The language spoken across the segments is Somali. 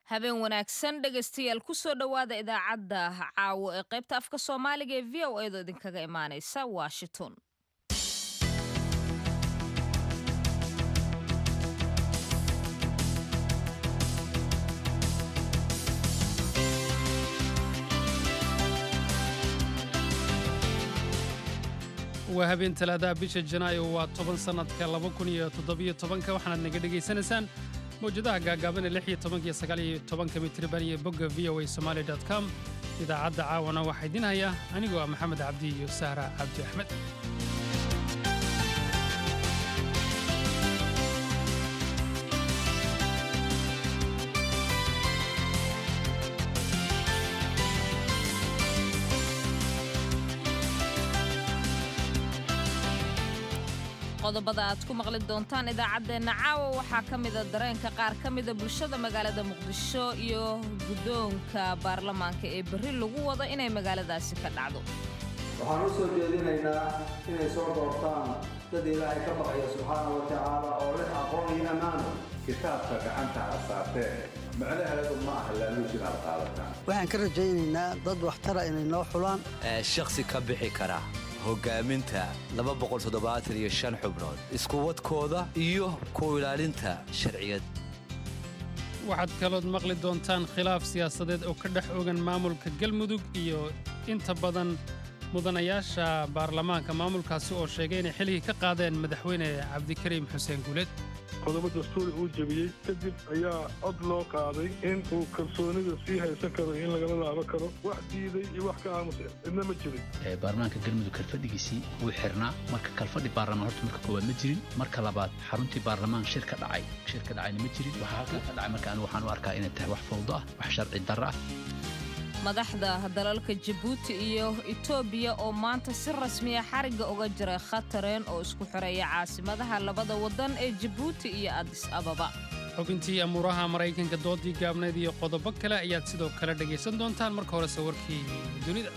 habeen wanaagsan dhegaystayaal kusoo dhowaada idaacadda caawo ee qaybta afka soomaaliga ee v o edo idinkaga imaanaysa washington waa habeen talaadaha bisha janaayo waa toban sannadka laba kun iyo toddobiyo tobanka waxaanaad naga dhegaysanaysaan mawjadaha gaagaaban ee lix iyo tobanka iyo sagaal iyo tobanka mitriban iyo bogga v o a somali dot com idaacadda caawana waxaa idin haya anigoo ah maxamed cabdi iyo sahra cabdi axmed qodobada aad ku maqli doontaan idaacaddeenna caawa waxaa ka mida dareenka qaar ka mida bulshada magaalada muqdisho iyo guddoonka baarlamaanka ee berri lagu wado inay magaaladaasi ka dhacdo waxaan u soo jeedinaynaa inay soo doortaan dad ilaahay ka baqaya subxaana wa tacaala oo leh aqoon iyo ammaano kitaabka gacanta ha saarteen macnaheedu ma aha laaluushin aad qaadataan waxaan ka rajaynaynaa dad waxtara inay noo xulaan shakhsi ka bixi kara hogaaminta xubnood iskuwadkooda iyo ku ilaalinta sharciyad waxaad kalood maqli doontaan khilaaf siyaasadeed oo ka dhex ogan maamulka galmudug iyo inta badan mudanayaasha baarlamaanka maamulkaasi oo sheegay inay xilligii ka qaadeen madaxweyne cabdikariim xuseen guuleed qodobo dastuuri uu jebiyey kadib ayaa cod loo qaaday in uu kalsoonida sii haysan karo in lagala laaban karo wax diiday iyo wax ka aamusa cidna ma jirin baarlamaanka galmudug kalfadhigiisii wuu xirnaa marka kalfadhi baarlamaan horta marka koowaad ma jirin marka labaad xaruntii baarlamaan shir ka dhacay shir ka dhacayna ma jirin waxaa halkan ka dhacay marka anigu waxaan u arkaa inay tahay wax fawdo ah wax sharci darro ah madaxda dalalka jabuuti iyo etoobiya oo maanta si rasmiya xarigga uga jiray khatareen oo isku xoreeya caasimadaha labada waddan ee jabuuti iyo adis ababa xubintii amuuraha maraykanka doodii gaabnayd iyo qodobo kale ayaad sidoo kale dhegaysan doontaan marka horese warkii dunida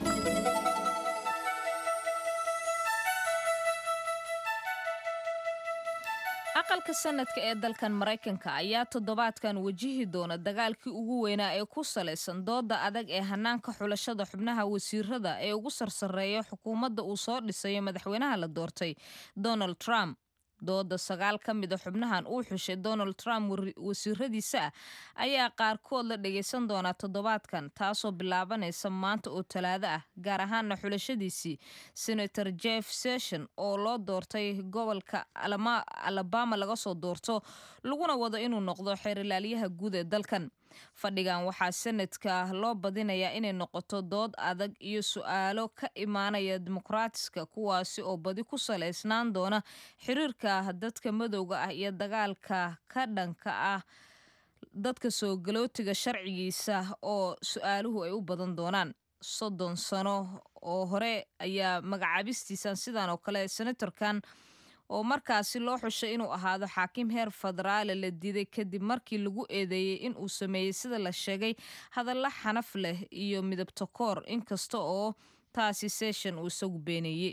aqalka sanadka ee dalkan maraykanka ayaa toddobaadkan wajihi doona dagaalkii ugu weynaa ee ku salaysan dooda adag ee hanaanka xulashada xubnaha wasiirada ee ugu sarsareeya xukuumadda uu soo dhisayo madaxweynaha la doortay donald trump dooda sagaal ka mida xubnahan uu xushay donald trump wasiiradiisa ah ayaa qaarkood la dhagaysan doonaa toddobaadkan taasoo bilaabanaysa maanta oo talaado ah gaar ahaana xulashadiisii senator jeff session oo loo doortay gobolka alabama laga soo doorto laguna wado inuu noqdo xeerilaalyaha guud ee dalkan fadhigan waxaa sanadka loo badinayaa inay noqoto dood adag iyo su-aalo ka imaanaya dimuqraatiska kuwaasi oo badi ku salaysnaan doona xiriirka dadka madowga ah iyo dagaalka ka dhanka ah dadka soo galootiga sharcigiisa oo su-aaluhu ay u badan doonaan soddon sano oo hore ayaa magacaabistiisan sidan oo kale senatorkan oo markaasi loo xushay inuu ahaado xaakim heer federaale la diiday kadib markii lagu eedeeyey in uu sameeyey sida la sheegay hadalla xanaf leh iyo midabto koor inkasta oo taasi session uu isagu beeneeyey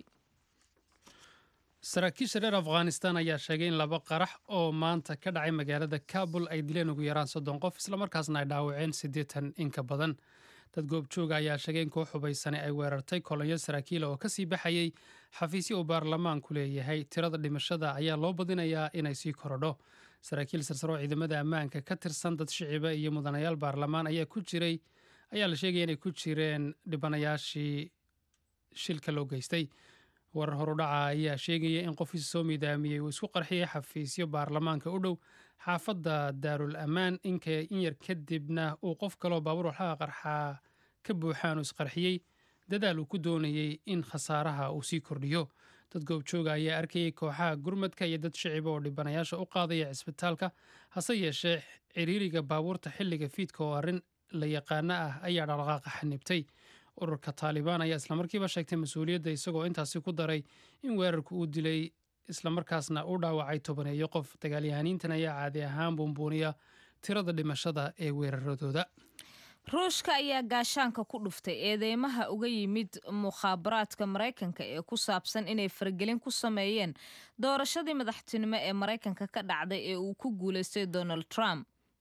saraakiisha reer afghanistan ayaa sheegay in laba qarax oo maanta ka dhacay magaalada kabul ay dileen ugu yaraan soddon qof islamarkaasna ay dhaawaceen siddeetan in ka badan dad goobjooga ayaa sheegay in koox hubaysane ay weerartay kolonyo saraakiila oo kasii baxayey xafiisyo uu baarlamaanku leeyahay tirada dhimashada ayaa loo badinayaa inay sii korodho saraakiil sarsaroo ciidamada ammaanka ka tirsan dad shiciba iyo mudanayaal baarlamaan ayaa ku jiray ayaa la sheegaya inay ku jireen dhibanayaashii shilka loo geystay warar horudhaca ayaa sheegaya in qofkiisa soo miidaamiyey uu isku qarxiyey xafiisyo baarlamaanka u dhow xaafadda daarul ammaan in yar kadibna uu qof kaloo baabuur waxlaha qarxaa ka buuxaan uu isqarxiyey dadaal uu ku doonayey in khasaaraha uu sii kordhiyo dad goobjooga ayaa arkayay kooxaha gurmadka iyo dad shiciba oo dhibanayaasha u qaadaya cisbitaalka hase yeeshee ciriiriga baabuurta xilliga fiidka oo arrin la yaqaano ah ayaa dhaqdhaqaaqa xanibtay ururka taalibaan ayaa islamarkiiba sheegtay mas-uuliyadda isagoo intaasi ku daray in weerarku uu dilay islamarkaasna uu dhaawacay tobaneeyo qof dagaalyahaniintan ayaa caadi ahaan buunbuuniya tirada dhimashada ee weeraradooda ruushka ayaa gaashaanka ku dhuftay eedeymaha uga yimid mukhaabaraadka maraykanka ee ku saabsan inay faragelin ku sameeyeen doorashadii madaxtinimo ee maraykanka ka dhacday ee uu ku guulaystay donald trump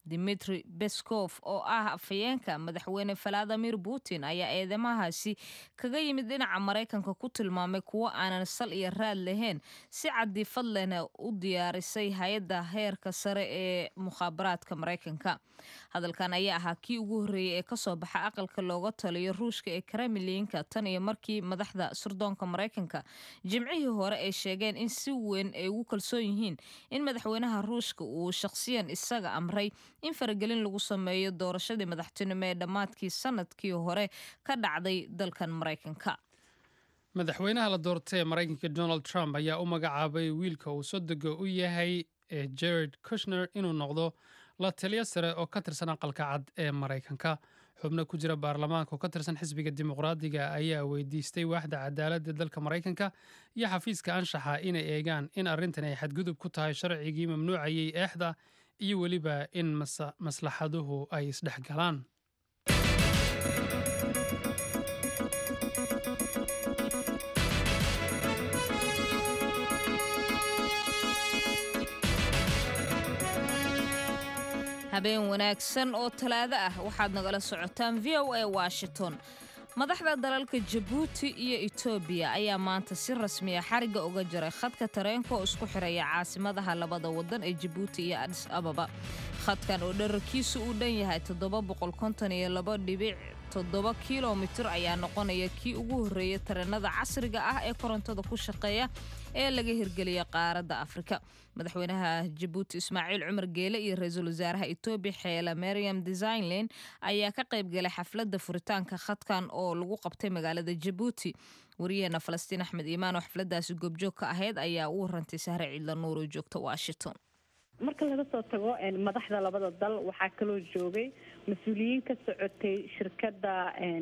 dimitri beskov oo ah afhayeenka madaxweyne valadimir putin ayaa eedamahaasi kaga yimid dhinaca maraykanka ku tilmaamay kuwo aanan sal iyo raad lahayn si cadiifad lehna u diyaarisay hay-adda heerka sare ee mukhaabaraadka maraykanka hadalkan ayaa ahaa kii ugu horreeyey ee kasoo baxa aqalka looga taliyo ruushka ee kremlinka tan iyo markii madaxda surdoonka maraykanka jimcihii hore ay sheegeen in si weyn ay ugu kalsoon yihiin in madaxweynaha ruushka uu shaqsiyan isaga amray in faragelin lagu sameeyo doorashadii madaxtinimo ee dhammaadkii sanadkii hore ka dhacday dalkan maraykanka madaxweynaha la doortay ee maraykanka donald trump ayaa u magacaabay wiilka uu sodega u yahay ee jared kushner inuu noqdo la taliyo sare oo ka tirsan aqalka cad ee maraykanka xubno ku jira baarlamaanka oo ka tirsan xisbiga dimuqraadiga ayaa weydiistay waaxda cadaaladda dalka maraykanka iyo xafiiska anshaxa inay eegaan in arrintan ay xadgudub ku tahay sharcigii mamnuucayay eexda iyo weliba in maslaxaduhu ay isdhex galaan habeen wanaagsan oo talaado ah waxaad nagala socotaan v o a washington madaxda dalalka jabuuti iyo etoobiya ayaa maanta si rasmiya xariga uga jaray khadka tareenka oo isku xiraya caasimadaha labada wadan ee jabuuti iyo adis ababa khadkan oo dherarkiisu uu dhan yahay toddoba kilomitir ayaa noqonaya kii ugu horreeya tareenada casriga ah ee korontada ku shaqeeya ee laga hirgeliya qaaradda afrika madaxweynaha jabuuti ismaaciil cumar geele iyo ra-iisul wasaaraha etoobiya xeela mariam designland ayaa ka qayb galay xafladda furitaanka khadkan oo lagu qabtay magaalada jabuuti wariyaheena falastiin axmed iimaan oo xafladaasi goobjoog ka ahayd ayaa u warantay sahre ciidla nuur oo joogta washington marka laga soo tago madaxda labada dal waxaa kaloo joogay mas-uuliyiin ka socotay shirkada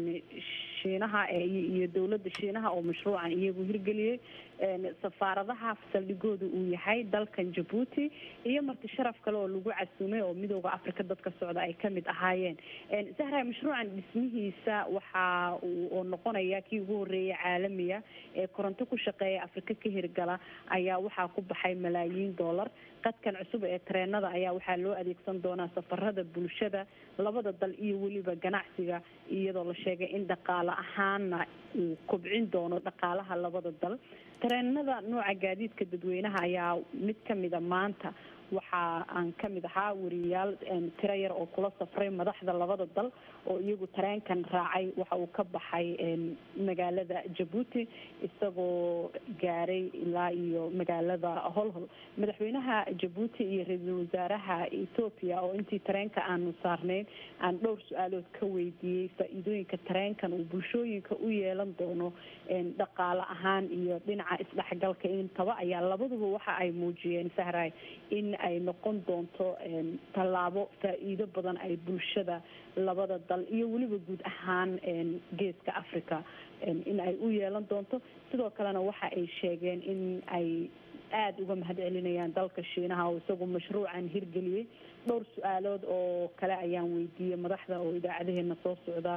shiinaha iyo dowladda shiinaha oo mashruucan iyagu hirgeliyey safaaradaha saldhigooda uu yahay dalkan jabuuti iyo marti sharaf kale oo lagu casuumay oo midooda africa dadka socda ay kamid ahaayeen sahra mashruucan dhismihiisa waxa oo noqonaya kii ugu horeeyay caalamiga ee koronto ku shaqeeya afrika ka hirgala ayaa waxaa ku baxay malaayiin dollar qadkan cusub ee tareenada ayaa waxaa loo adeegsan doonaa safarada bulshada labada dal iyo weliba ganacsiga iyadoo la sheegay in dhaqaale ahaana uu kobcin doono dhaqaalaha labada dal tareenada nooca gaadiidka dadweynaha ayaa mid kamida maanta waxa aan kamid ahaa wariyayaal tiro yar oo kula safray madaxda labada dal oo iyagu tareenkan raacay waxa uu ka baxay magaalada jabuuti isagoo gaaray ilaa iyo magaalada holhol madaxweynaha jabuuti iyo ra-iisul wasaaraha ethoopia oo intii tareenka aanu saarnayn aan dhowr su-aalood ka weydiiyey faa-iidooyinka tareenkan uu bulshooyinka u yeelan doono dhaqaale ahaan iyo dhinaca isdhexgalka intaba ayaa labaduba waxa ay muujiyeen sahray in ay noqon doonto tallaabo faa-iido badan ay bulshada labada dal iyo weliba guud ahaan geeska africa in ay u yeelan doonto sidoo kalena waxa ay sheegeen in ay aada uga mahad celinayaan dalka shiinaha oo isagu mashruucan hirgeliyey dhowr su-aalood oo kale ayaan weydiiyey madaxda oo idaacadaheena soo socda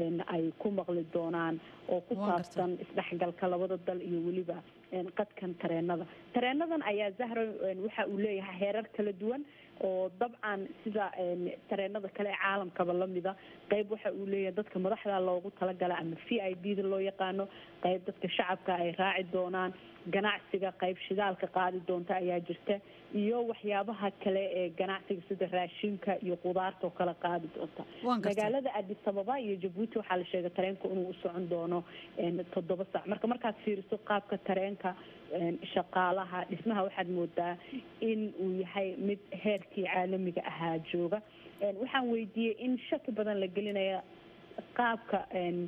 ay ku maqli doonaan oo ku saabsan isdhexgalka labada dal iyo weliba qadkan tareenada tareenadan ayaa zahra waxa uu leeyahay heerar kala duwan oo dabcan sida tareenada kale ee caalamkaba lamida qeyb waxa uu leeyahay dadka madaxda loogu talagala ama v i b da loo yaqaano qeyb dadka shacabka ay raaci doonaan ganacsiga qeyb shidaalka qaadi doonta ayaa jirta iyo waxyaabaha kale ee ganacsiga sida raashinka iyo qudaarta oo kale qaadi doonta magaalada adis ababa iyo jabuuti waxaa la sheegay tareenka inuu u socon doono toddoba saac marka markaad fiiriso qaabka tareenka shaqaalaha dhismaha waxaad moodaa in uu yahay mid heerkii caalamiga ahaa jooga waxaan weydiiyey in shaki badan la gelinaya qaabka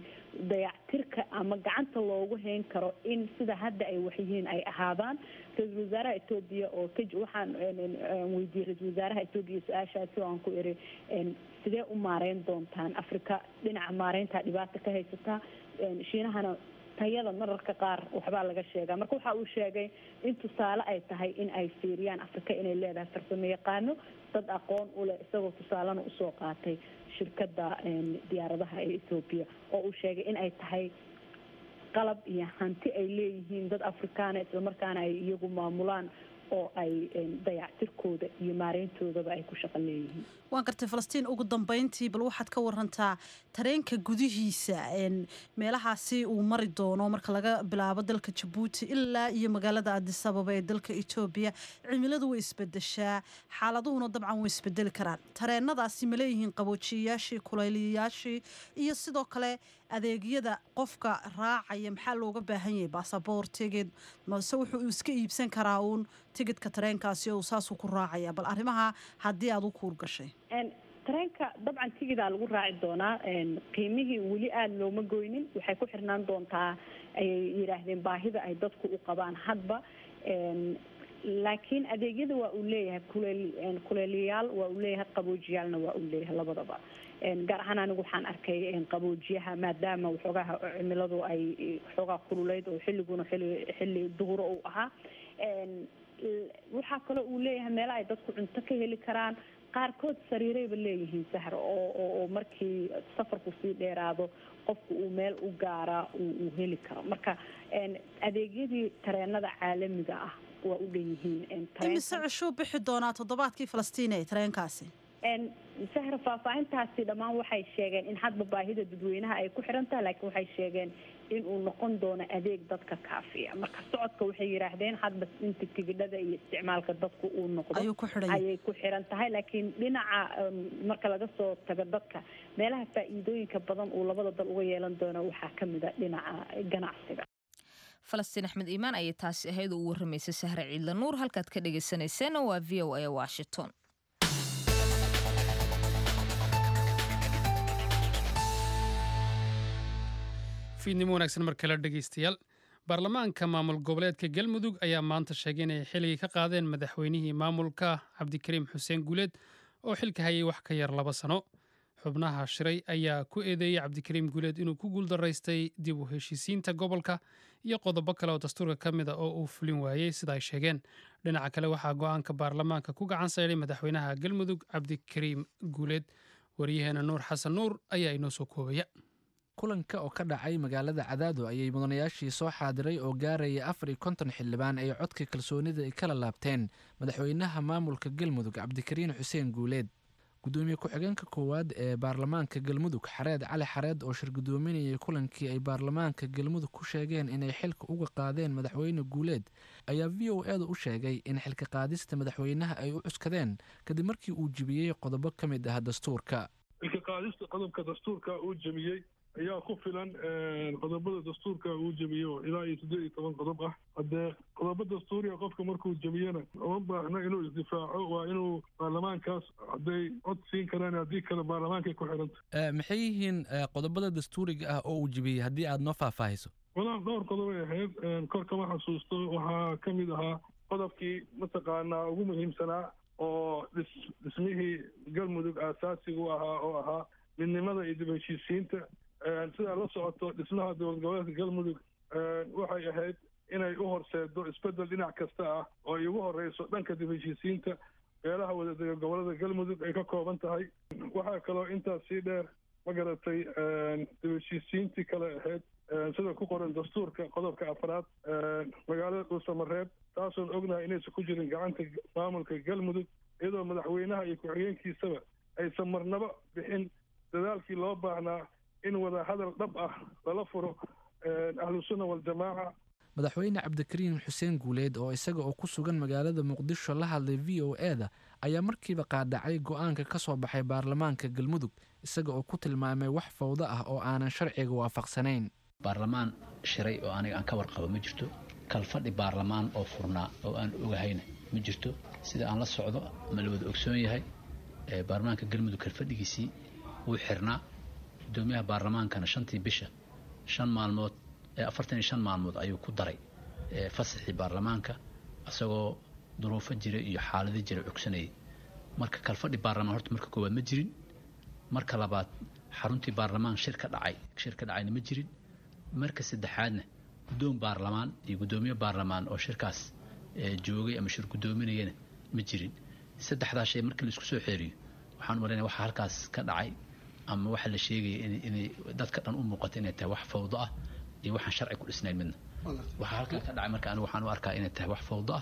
dayactirka ama gacanta loogu hayn karo in sida hadda ay waxyihiin ay ahaadaan ra-iisul wasaaraha etoobiya oo ka waxaan weydiiyey ra-isul wasaaraha etoobiya su-aashaasi oo aan ku iri sidee u maareyn doontaan afrika dhinaca maareynta dhibaata ka haysataa shiinahana tayada mararka qaar waxbaa laga sheegaa marka waxa uu sheegay in tusaale ay tahay in ay fiiriyaan afrika inay leedahay farsamo yaqaano dad aqoon u leh isagoo tusaalena usoo qaatay shirkada diyaaradaha ee ethoobiya oo uu sheegay in ay tahay qalab iyo hanti ay leeyihiin dad afrikaana islamarkaana ay iyagu maamulaan oo ay dayactirkooda iyo maareyntoodaba ay ku shaqo leeyihiin waan gartay falastiin ugu dambeyntii bal waxaad ka warantaa tareenka gudihiisa meelahaasi uu mari doono marka laga bilaabo dalka jabuuti ilaa iyo magaalada adisababa ee dalka etoobiya cimiladu way isbedeshaa xaaladuhuna dabcan way isbedeli karaan tareenadaasi ma leeyihiin qaboojiyayaashii kulayliyayaashii iyo sidoo kale adeegyada qofka raacaya maxaa looga baahan yahay basaboor tigid mase wuxuu iska iibsan karaa uun tigidka tareenkaasi oo saasuu ku raacaya bal arrimaha haddii aad u kuur gashay tareenka dabcan tigidaa lagu raaci doonaa qiimihii weli aada looma goynin waxay ku xirnaan doontaa ayay yidhaahdeen baahida ay dadku u qabaan hadba laakiin adeegyada waa uu leeyahay kuleel kuleeliyaal waa uu leeyahay qaboojiyaalna waa uu leeyahay labadaba gaar ahaan anigu waxaan arkay qaboojiyaha maadaama waxoogaha cimiladu ay waxoogaa kululeyd oo xilliguna xilli xilli duhuro uu ahaa waxaa kaloo uu leeyahay meela ay dadku cunto ka heli karaan qaarkood sariirayba leeyihiin sahra oo oo markii safarku sii dheeraado qofku uu meel u gaaraa uu heli karo marka adeegyadii tareenada caalamiga ah waa u dhan yihiin imise cishuu bixi doonaa toddobaadkii falastiin ee tareenkaasi sahra faahfaahintaasi dhammaan waxay sheegeen in hadba baahida dadweynaha ay ku xiran tahay laakiin waxay sheegeen in uu noqon doono adeeg dadka kaafiya marka socodka waxay yidhaahdeen hadba inta tigidhada iyo isticmaalka dadku uu noqdo ayay ku xiran tahay laakiin dhinaca marka laga soo tago dadka meelaha faa'iidooyinka badan uu labada dal uga yeelan doono waxaa ka mid a dhinaca ganacsiga falastiin axmed iimaan ayay taasi ahayd oo u warramaysay sahre ciidla nuur halkaad ka dhegaysanayseena waa v o a washington fiidnimo wanaagsan mar kale dhegaystayaal baarlamaanka maamul goboleedka galmudug ayaa maanta sheegay inay xilligii ka qaadeen madaxweynihii maamulka cabdikariim xuseen guuleed oo xilka hayay wax ka yar laba sano xubnaha shiray ayaa ku eedeeyey cabdikariim guuleed inuu ku guuldaraystay dib u heshiisiinta gobolka iyo qodobo kale oo dastuurka ka mid a oo uu fulin waayey sida ay sheegeen dhinaca kale waxaa go-aanka baarlamaanka ku gacan sayday madaxweynaha galmudug cabdikariim guuleed waryaheena nuur xasan nuur ayaa inoo soo koobaya kulanka oo ka dhacay magaalada cadaado ayay mudanayaashii soo xaadiray oo gaaraya afar iyo konton xildhibaan ay codka kalsoonida ay kala laabteen madaxweynaha maamulka galmudug cabdikariin xuseen guuleed gudoomiye ku-xigeenka koowaad ee baarlamaanka galmudug xareed cali xareed oo shir gudoominayay kulankii ay baarlamaanka galmudug ku sheegeen inay xilka uga qaadeen madaxweyne guuleed ayaa v o eeda u sheegay in xilka qaadista madaxweynaha ay u cuskadeen kadib markii uu jebiyey qodobo ka mid ah dastuurka xilka qaadista qodobka dastuurka uu jebiyey ayaa ku filan qodobada dastuurka uu jebiye oo ilaa iyo siddeed iyo toban qodob ah haddee qodobo dastuuriga qofka markuu jebiyena uma baahna inuu isdifaaco waa inuu baarlamaankaas hadday cod siin karaan haddii kale baarlamaankay ku xiranta maxay yihiin qodobada dastuuriga ah oo uu jebiyey haddii aad noo faahfaahiso walaal dhowr qodobay ahayd kor kama xasuusto waxaa ka mid ahaa qodobkii mataqaanaa ugu muhiimsanaa oo dhis dhismihii galmudug aasaasiga u ahaa oo ahaa midnimada iyo dib heshiisiinta sidaa la socoto dhismaha dowlad goboleedka galmudug waxay ahayd inay u horseedo isbeddel dhinac kasta ah oo ay ugu horeyso dhanka dib heshiisiinta beelaha wadadega gobolada galmudug ay ka kooban tahay waxaa kaloo intaas sii dheer ma garatay dib heshiisiintii kale ahayd sida ku qoran dastuurka qodobka afraad magaalada dhuusamareeb taasoon ognahay inaysan ku jirin gacanta maamulka galmudug iyadoo madaxweynaha iyo ku-xigeenkiisaba aysan marnaba bixin dadaalkii loo baahnaa in wada hadal dhab ah lala furo ahlusunna waljamaaca madaxweyne cabdikariin xuseen guuleed oo isaga oo ku sugan magaalada muqdisho la hadlay v o e da ayaa markiiba qaadhacay go-aanka ka soo baxay baarlamaanka galmudug isaga oo ku tilmaamay wax fawdo ah oo aanan sharciga waafaqsanayn baarlamaan shiray oo aniga aan ka warqabo ma jirto kalfadhi baarlamaan oo furnaa oo aan ogahayna ma jirto sida aan la socdo ma la wada ogsoon yahay baarlamaanka galmudug kalfadhigiisii wuu xirnaa gudoomiyaha baarlamaankana shantii bisha shan maalmood afartan iyo shan maalmood ayuu ku daray fasaxii baarlamaanka isagoo duruufo jira iyo xaalado jira cogsanayay marka kalfadhi baarlamaan horta marka koowaad ma jirin marka labaad xaruntii baarlamaan shir ka dhacay shir ka dhacayna ma jirin marka saddexaadna guddoon baarlamaan iyo guddoomiye baarlamaan oo shirkaas joogay ama shir guddoominayana ma jirin saddexdaa shay markii la isku soo xeeriyo waxaan u malaynaya waxaa halkaas ka dhacay ama waxaa la sheegaya inay dadka dhan u muuqato inay tahay wax fawdo ah iyo waxaan sharci ku dhisnayn midna waxaa halkaa ka dhacay marka anigu waxaan u arkaa inay tahay wax fawdo ah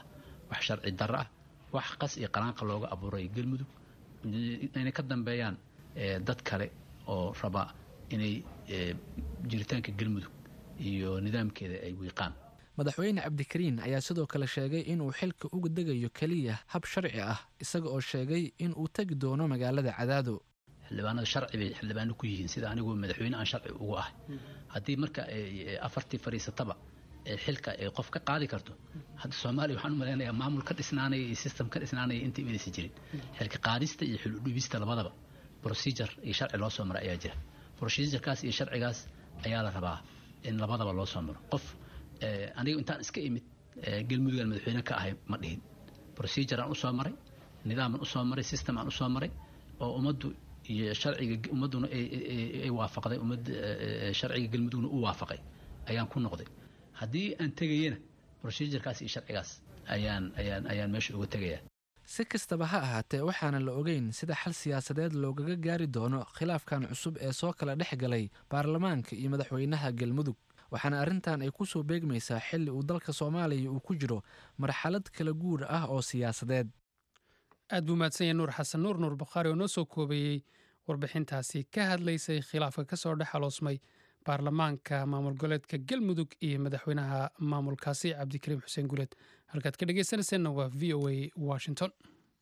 wax sharci darro ah wax qas iyo qalaanqa looga abuuray galmudug inay ka dambeeyaan dad kale oo raba inay jiritaanka galmudug iyo nidaamkeeda ay wiiqaan madaxweyne cabdikariin ayaa sidoo kale sheegay inuu xilka uga degayo keliya hab sharci ah isaga oo sheegay inuu tegi doono magaalada cadaado xildhibaanada sharci bay xildhibaano ku yihiin sida anigu madaxweyne aan sharci ugu ahay haddii marka afartii fadhiisataba xilka ay qof ka qaadi karto hadda soomaaliya waxaan u malaynayaa maamul ka dhisnaanaya iyo system ka dhisnaanaya intii inaysan jirin xilka qaadista iyo xil udhibista labadaba procedure iyo sharci loo soo maro ayaa jira procedurekaas iyo sharcigaas ayaa la rabaa in labadaba loo soo maro qof aniga intaan iska imid galmudugan madaxweyne ka ahay ma dhihin procedure aan usoo maray nidaaman usoo maray system aan usoo maray oo ummaddu iyo sharciga ummadduna ay waafaqday ummad sharciga galmudugna u waafaqay ayaan ku noqday haddii aan tegayana procedurekaas iyo sharcigaas ayaan ayaan ayaan meesha uga tegayaa si kastaba ha ahaatee waxaana la ogeyn sida xal siyaasadeed loogaga gaari doono khilaafkan cusub ee soo kala dhex galay baarlamaanka iyo madaxweynaha galmudug waxaana arrintan ay ku soo beegmaysaa xilli uu dalka soomaaliya uu ku jiro marxalad kala guur ah oo siyaasadeed aad buu mahadsanya nuur xasan nuur nuur bukhaari oo noo soo koobeeyey warbixintaasi ka hadlaysay khilaafka ka soo dhex aloosmay baarlamaanka maamul goleedka galmudug iyo madaxweynaha maamulkaasi cabdikariim xuseen guleed halkaad ka dhegeysanayseena waa v o a washington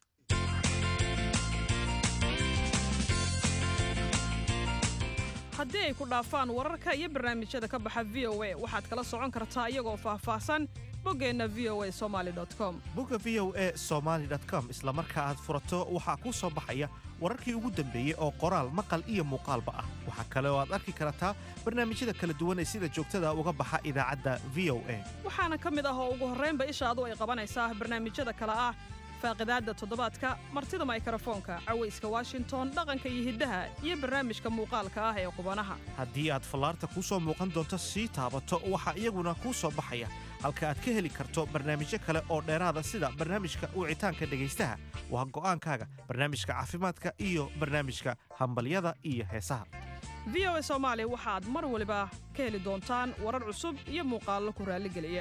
haddii ay ku dhaafaan wararka iyo barnaamijyada ka baxa v o a waxaad kala socon kartaa iyagoo faahfaahsan boggeenna v o a somaali com bogga v o a somaali com isla marka aad furato waxaa kuu soo baxaya wararkii ugu dambeeyey oo qoraal maqal iyo muuqaalba ah waxaa kale oo aad arki kartaa barnaamijyada kala duwan ee sida joogtada uga baxa idaacadda v o a waxaana ka mid ah oo ugu horraynba ishaadu ay qabanaysaa barnaamijyada kale ah faaqidaadda toddobaadka martida maykrofoonka cawayska washington dhaqanka iyo hiddaha iyo barnaamijka muuqaalka ah ee qubanaha haddii aad fallaarta kuu soo muuqan doonto sii taabato waxaa iyaguna kuu soo baxaya halka aad ka heli karto barnaamijyo kale oo dheeraada sida barnaamijka wicitaanka dhegaystaha waa go'aankaaga barnaamijka caafimaadka iyo barnaamijka hambalyada iyo heesaha v o a soomaali waxaad mar waliba ka heli doontaan warar cusub iyo muuqaallo ku raalligeliya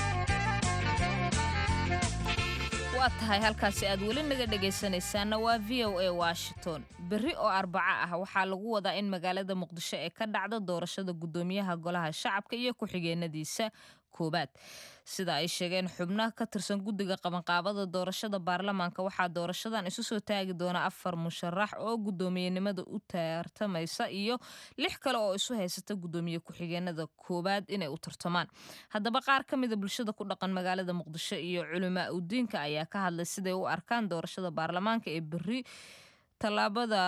waa tahay halkaasi aad weli naga dhegaysanaysaanna waa v o a washington berri oo arbaco ah waxaa lagu wadaa in magaalada muqdisho ee ka dhacda doorashada guddoomiyaha golaha shacabka iyo ku-xigeenadiisa koobaad sida ay sheegeen xubnaha ka tirsan guddiga qabanqaabada doorashada baarlamaanka waxaa doorashadan isu soo taagi doona afar musharax oo guddoomiyenimada u tartamaysa iyo lix kale oo isu haysata guddoomiye ku-xigeenada koowaad inay u tartamaan haddaba qaar ka mida bulshada ku dhaqan magaalada muqdisho iyo culimaa udiinka ayaa ka hadlay siday u arkaan doorashada baarlamaanka ee berri tallaabada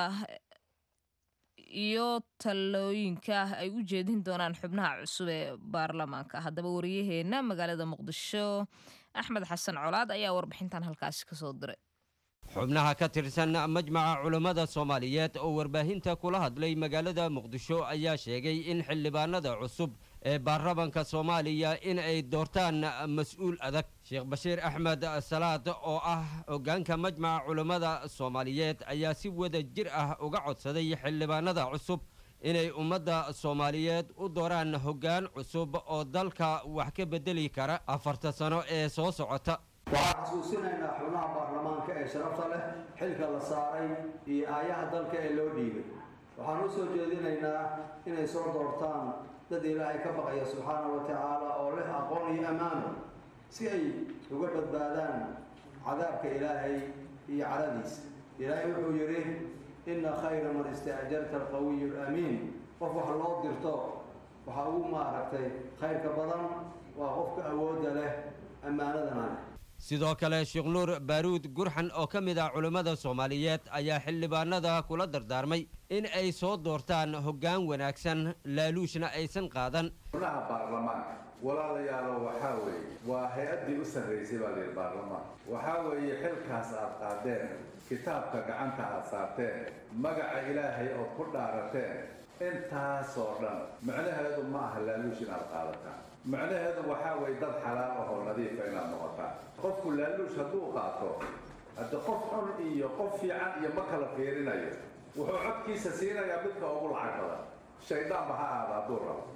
iyo talooyinka ay u jeedin doonaan xubnaha cusub ee baarlamaanka haddaba wariyaheenna magaalada muqdisho axmed xasan colaad ayaa warbixintan halkaasi kasoo diray xubnaha ka tirsan majmaca culammada soomaaliyeed oo warbaahinta kula hadlay magaalada muqdisho ayaa sheegay in xildhibaanada cusub ee baarlamanka soomaaliya in ay doortaan mas-uul adag sheekh bashiir axmed salaad oo ah hoggaanka majmaca culammada soomaaliyeed ayaa si wada jir ah uga codsaday xildhibaanada cusub inay ummadda soomaaliyeed u dooraan hoggaan cusub oo dalka wax ka beddeli kara afarta sano ee soo socota waxaan xasuusinaynaa xubnaha baarlamaanka ee sharafta leh xilka la saaray iyo aayaha dalka ee loo dhiibay waxaan u soo jeedinaynaa inay soo doortaan dad ilaahay ka baqaya subxaana wa tacaala oo leh aqoon iyo ammaano si ay uga badbaadaan cadaabka ilaahay iyo caradiisa ilaahay wuxuu yidhi inna khayra man istaajarta alqawiyu alamiin qof wax loo dirto waxa ugu maaragtay khayrka badan waa qofka awoodda leh ammaanadana leh sidoo kale sheekh nuur baaruud gurxan oo ka mid ah culammada soomaaliyeed ayaa xildhibaanada kula dardaarmay in ay soo doortaan hoggaan wanaagsan laaluushna aysan qaadan xubnaha baarlamaanka walaalayaalo waxaa weeye waa hay-addii u sarraysay baa layidhi baarlamaan waxaa weeye xilkaas aad qaadeen kitaabka gacanta aad saarteen magaca ilaahay ood ku dhaarateen intaasoo dhan macnaheedu ma aha laaluush inaad qaadataan macnaheedu waxaa weeye dad xalaal ahoo nadiifa inaad noqotaan qofku laaluush hadduu qaato hadde qof xun iyo qof fiican iyo ma kala fiirinayo wuxuu codkiisa siinayaa midka ugu lacag badan shayddaanba ha aada hadduu rabo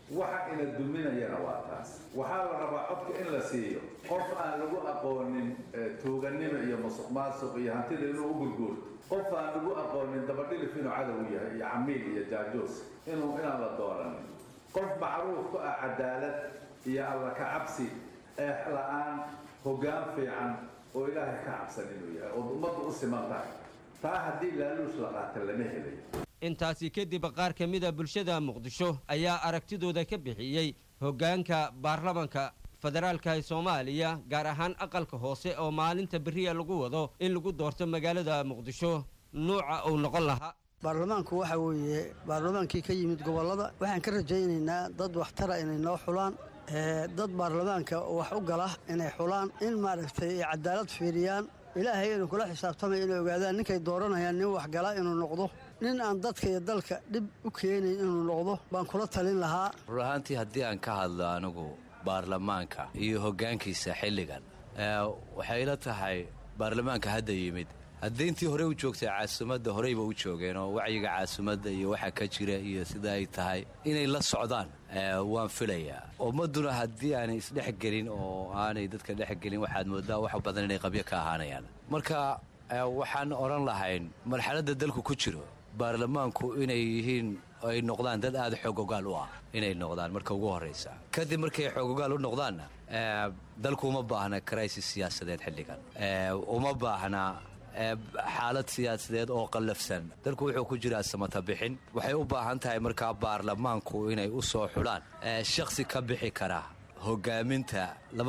waxa ina duminayana waa taas waxaa la rabaa codka in la siiyo qof aan lagu aqoonin tuuganimo iyo musuq maasuq iyo hantida inuu u gurguurto qof aan lagu aqoonin dabadhilif inuu cadow yahay iyo camiil iyo jaajoos inuu inaan la dooranin qof macruuf ku ah cadaalad iyo alla ka cabsi eex la-aan hoggaan fiican oo ilaahay ka cabsan inuu yahay ood ummaddu u siman tahay taa haddii laaluush la qaata lama helay intaasi kadib qaar ka mida bulshada muqdisho ayaa aragtidooda ka bixiyey hoggaanka baarlamanka federaalka ee soomaaliya gaar ahaan aqalka hoose oo maalinta beriya lagu wado in lagu doorto magaalada muqdisho nuuca uu noqon lahaa baarlamaanku waxa weeye baarlamaankii ka yimid gobollada waxaan ka rajaynaynaa dad waxtara inay noo xulaan dad baarlamaanka wax u gala inay xulaan in maaragtay ay cadaalad fiiriyaan ilaahay inuu kula xisaabtamay inay ogaadaan ninkay dooranayaan nin waxgala inuu noqdo nin aan dadka iyo dalka dhib u keenayn inuu noqdo baan kula talin lahaa rur ahaantii haddii aan ka hadlo anigu baarlamaanka iyo hoggaankiisa xilligan waxay ila tahay baarlamaanka hadda yimid haddii intii hore u joogtay caasimadda horeyba u joogeen oo wacyiga caasimadda iyo waxa ka jira iyo sida ay tahay inay la socdaan waan filayaa ummadduna haddii aanay isdhexgelin oo aanay dadka dhexgelin waxaad moodaa wax badan inay qabyo ka ahaanayaan marka waxaan odhan lahayn marxaladda dalku ku jiro baarlamaanku inay yihiin ay noqdaan dad aada xoogogaal u ah inay noqdaan marka ugu horraysa kadib markay xoogogaal u noqdaanna dalku uma baahna crisis siyaasadeed xilligan uma baahna xaalad siyaasadeed oo qallafsan dalku wuxuu ku jiraa samata bixin waxay u baahan tahay markaa baarlamaanku inay u soo xulaan shakhsi ka bixi kara hogaaminta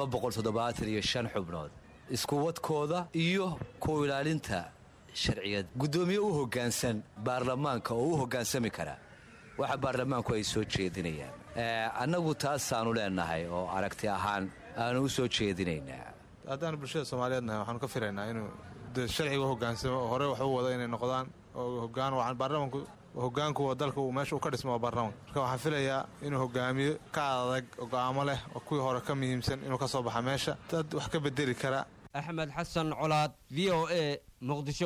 iyo shan xubnood iskuwadkooda iyo ku ilaalinta sharciyad guddoomiye u hoggaansan baarlamaanka oo u hoggaansami kara waxa baarlamaanku ay soo jeedinayaan annagu taasaanu leenahay oo aragti ahaan aanu u soo jeedinaynaa haddaan bulshada soomaaliyeed nahay waxaanu ka filaynaa inuu sharciga hogaansamo oo hore wax u wada inay noqdaan oo hogaan wacan baarlamanku hogaanku dalka uu meesha uu ka dhismo waa baarlamanka marka waxaan filayaa inuu hogaamiyo ka adag oo go'aamo leh oo kuwii hore ka muhiimsan inuu ka soo baxa meesha dad wax ka bedeli kara axmed xasan colaad v o a muqdisho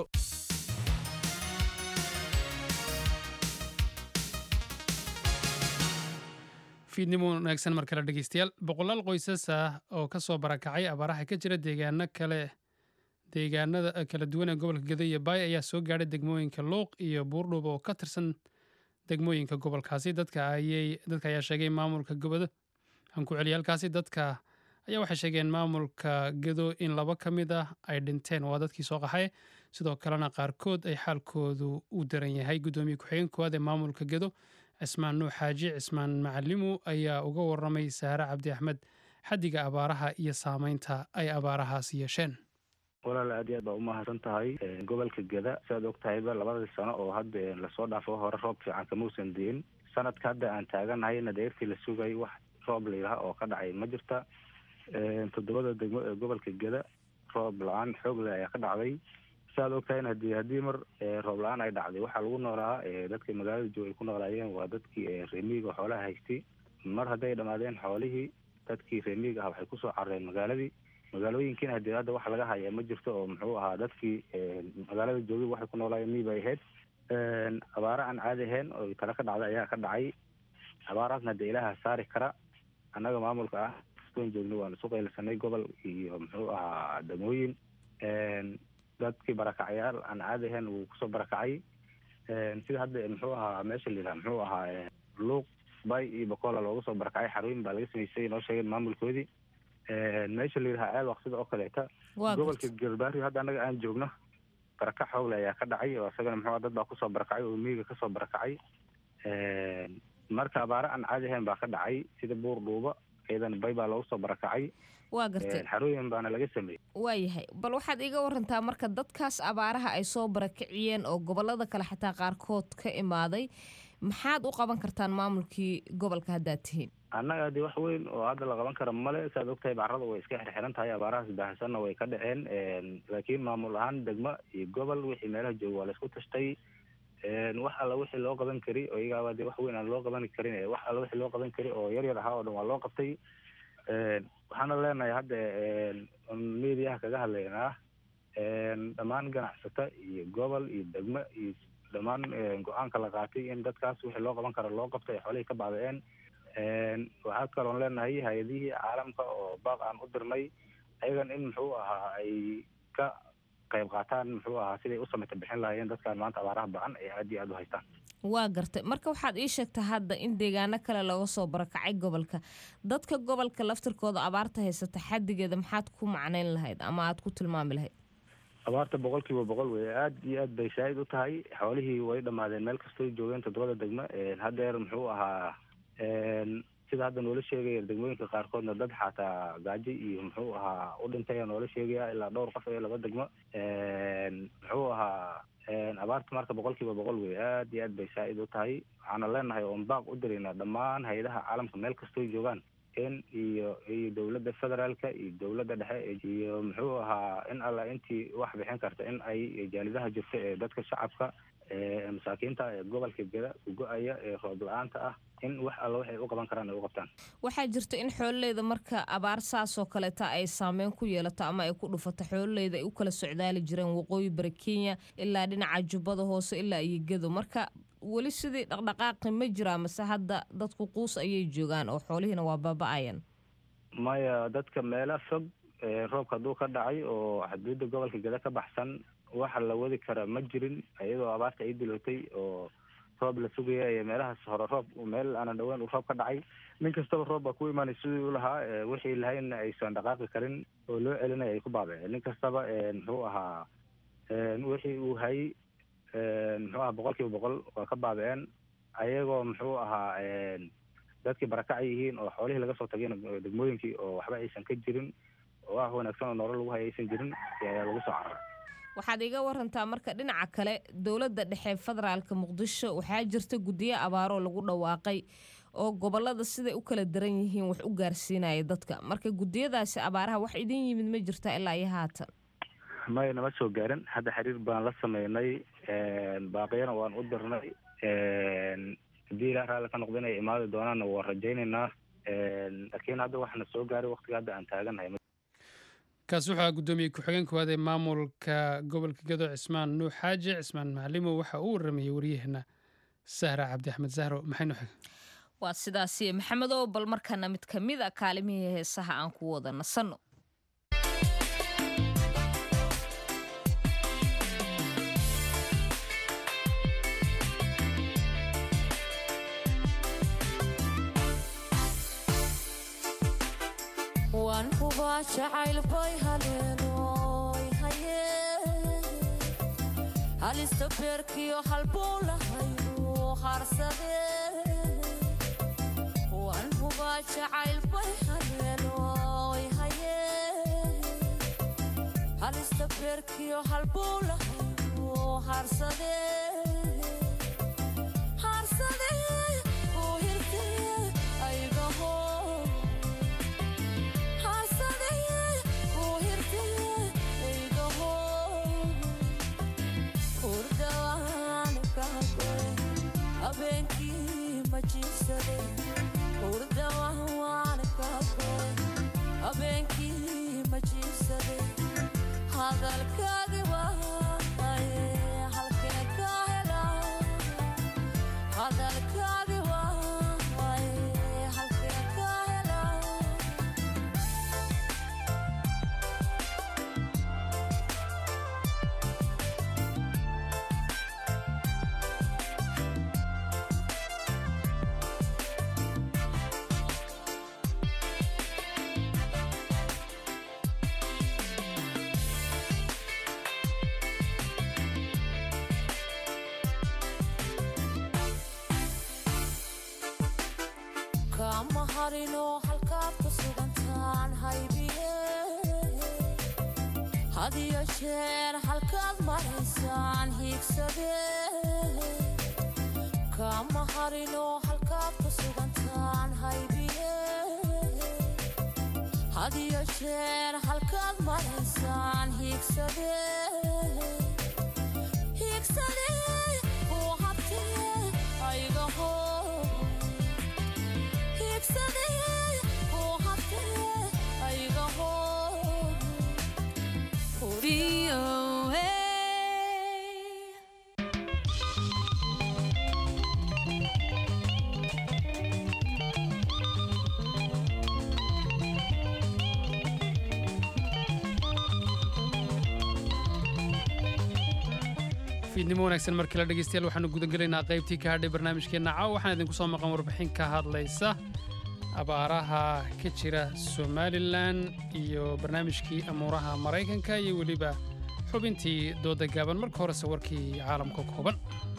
fiidnimo wanaagsan mar kale dhegeystayaal boqolaal qoysas ah oo ka soo barakacay abaaraha ka jira deegaano kale deegaanada kala duwan ee gobolka gado iyo baay ayaa soo gaadhay degmooyinka luuq iyo buurdhuuba oo ka tirsan degmooyinka gobolkaasi dadka ayaa sheegay maamulka gobado aan ku celiya halkaasi dadka ayaa waxay sheegeen maamulka gado in laba ka mid ah ay dhinteen waa dadkii soo qaxay sidoo kalena qaarkood ay xaalkoodu u daran yahay guddoomiye ku-xigeen koowaad ee maamulka gado cismaan nuux xaaji cismaan macalimu ayaa uga waramay saare cabdi axmed xaddiga abaaraha iyo saameynta ay abaarahaasi yeesheen walaal aad iyo aad baa umahadsan tahay gobolka geda siaad og tahayba labadii sano oo hadda lasoo dhaafo hore roob fiican kamausan diin sanadka hadda aan taaganahayna deertii la sugay wax roob layidhaha oo ka dhacay ma jirta toddobada degmo ee gobolka geda roob la-aan xoogle ayaa ka dhacday siaad og tahayna hadii haddii mar roob la-aan ay dhacday waxaa lagu noolaa dadka magaalada joog ay ku noolaayeen waa dadkii reemiiga xoolaha haystay mar hadday dhammaadeen xoolihii dadkii reemiiga ah waxay kusoo carreen magaaladii magaalooyinkiina hadii hadda wax laga haya ma jirto oo muxuu ahaa dadkii magaalada joogay waxay ku noolaayeen mii bay ahayd abaare aan caadi ahayn oo tala ka dhacday ayaa ka dhacay abaaraasna hadee ilaaha saari kara annaga maamulka ah kastoon joogna waan isu qaylisanay gobol iyo muxuu ahaa degmooyin dadkii barakacayaal aan caadi ahayn wuu kusoo barakacay sida hadda muxuu ahaa meesha la yidhaha muxuu ahaa luuq bay iyo bakola looga soo barakacay xarooyin baa laga samaysay noo sheegeen maamulkoodii meesha la yidhaha ceelwaq sida oo kaleeta gobolka galbaari hadda annaga aan joogno barakac xoogle ayaa ka dhacay oo isagana muxuu dad baa kusoo barakacay oo miyiga kasoo barakacay marka abaare aan caadi ahayn baa ka dhacay sida buur dhuuba ciidan bay baa loogu soo barakacay waa gartay xarooyin baana laga sameeyey waayahay bal waxaad iga warantaa marka dadkaas abaaraha ay soo barakiciyeen oo gobolada kale xataa qaarkood ka imaaday maxaad u qaban kartaan maamulkii gobolka haddaad tihiin annaga dee wax weyn oo hadda la qaban kara male saad ogtahay bacarada way iska xirxiran tahay abaarahaas baahsanna way ka dhaceen laakiin maamul ahaan degmo iyo gobol wixii meelaha jooga waa laisku tashtay wax alla wixii loo qaban kari oo iyagaaba dee wax weyn aan loo qaban karin wax alla wixii loo qaban kari oo yar yar ahaa oo dhan waa loo qabtay waxaana leenahay hadda mediaha kaga hadlaynaa dhammaan ganacsata iyo gobol iyo degmo iyo dhammaan go-aanka la qaatay in dadkaas wixii loo qaban karo loo qabto ay xoolihii ka baaba'een waxaa kaloon leenahay hay-adihii caalamka oo baaq aan u dirnay ayagan in muxuu ahaa ay ka qayb qaataan muxuu ahaa siday u sameyta bixin lahaayeen dadkan maanta abaaraha ba-an ay aad iyo aad u haystaan waa gartay marka waxaad ii sheegtaa hadda in deegaano kale looga soo barakacay gobolka dadka gobolka laftirkooda abaarta haysata xaddigeeda maxaad ku macnayn lahayd ama aad ku tilmaami lahayd abaarta boqol kiiba boqol wey aad iyo aad bay shaahid u tahay xoolihii way dhammaadeen meel kastoy joogeen toddobada degmo haddeer muxuu ahaa sida hadda noola sheegaya degmooyinka qaarkoodna dad xataa gaajo iyo muxuu ahaa u dhintay aa noola sheegaya ilaa dhowr qof ee laba degmo muxuu ahaa abaarta marka boqol kiiba boqol wey aad iyo aad bay shaahid u tahay waxaana leenahay oon baaq u diraynaa dhammaan hay-adaha caalamka meel kastoy joogaan in iyo iyo dowladda federaalka iyo dowladda dhexe iyo muxuu ahaa in alla intii wax bixin karta in ay jaalidaha jirta ee dadka shacabka ee masaakiinta ee gobolka geda ugo-aya ee roob la-aanta ah in wax alla waxay u qaban karaan ay u qabtaan waxaa jirta in xoololeyda marka abaar saasoo kaleeta ay saameyn ku yeelato ama ay ku dhufato xoololeyda ay u kala socdaali jireen waqooyi bari kenya ilaa dhinaca jubbada hoose ilaa iyo gedo marka weli sidii dhaqdhaqaaqi ma jiraa mase hadda dadku quus ayay joogaan oo xoolihiina waa baaba-ayan maya dadka meelo fog roobka hadduu ka dhacay oo xuduudda gobolka geda ka baxsan waxa la wadi kara ma jirin iyadoo abaarta ay dilootay oo roob la sugaya iyo meelahaas hore roob meel aanan dhaweyn uu roob ka dhacay nin kastaba roob baa ku imaanay sidii u lahaa wixii lahaynna aysan dhaqaaqi karin oo loo celinaya ay ku baabaceen nin kastaba muxuu ahaa wixii uu hayay muxuu ahaa boqol kiiba boqol waa ka baabiceen ayagoo muxuu ahaa dadkii barakacay yihiin oo xoolihii laga soo tagayna degmooyinkii oo waxba aysan ka jirin oo wax wanaagsan oo nolol lagu haya aysan jirin ayaa lagu soo cararay waxaad iga warantaa marka dhinaca kale dowladda dhexe federaalka muqdisho waxaa jirta guddiyo abaaroo lagu dhawaaqay oo gobolada siday u kala daran yihiin wax u gaarsiinaya dadka marka guddiyadaasi abaaraha wax idin yimid ma jirta ilaa iyo haatan maya nama soo gaarin hadda xiriir baan la sameynay baaqiyana waan u dirnay haddii ilaa raalli ka noqda inay imaadi doonaanna waan rajaynaynaa laakiin hadda waxaana soo gaaray waqtiga hadda aan taagannahay kaasi waxaa guddoomiye ku-xigeen koowaad ee maamulka gobolka gedo cismaan nuux xaaji cismaan macalimo waxa uu waramayey waryaheena sahra cabdi axmed zahro maxay nuxig waa sidaasi maxamed oo bal markana mid ka mid a kaalimihii heesaha aan ku wada nasanno waan hubaa jacayl bay haleenoy haye halista beerkiyo halbuu lahaynu harsade waan hubaa jacayl bay haleenoy haye halista beerkiyo halbuu lahaynu harsade harsade uu hirtee aygaho habeenkii ma jiibsade hurdawaan kaagoy habeenkii ma jiibsade hadalkaagi waaye halkee ka hela hadalkaagi waaye halkee ka hela kama harino halkaad ku sugantaan haybiye hadiyo jeer halkaad maraysaan hiigsade kama harino halkaad ku sugantaan haybiye hadiyo jeer halkaad maraysaan hiigsade hiigsade uu habtee aygaho fiidnimo wanaagsan markii la dhegeystayaal waxaanu gudagelaynaa qaybtii ka hadhay barnaamijkeenna caaw waxaan idinku soo maqan warbixin ka hadlaysa abaaraha ka jira somalilan iyo barnaamijkii amuuraha maraykanka iyo weliba xubintii dooda gaaban marka horese warkii caalamka kooban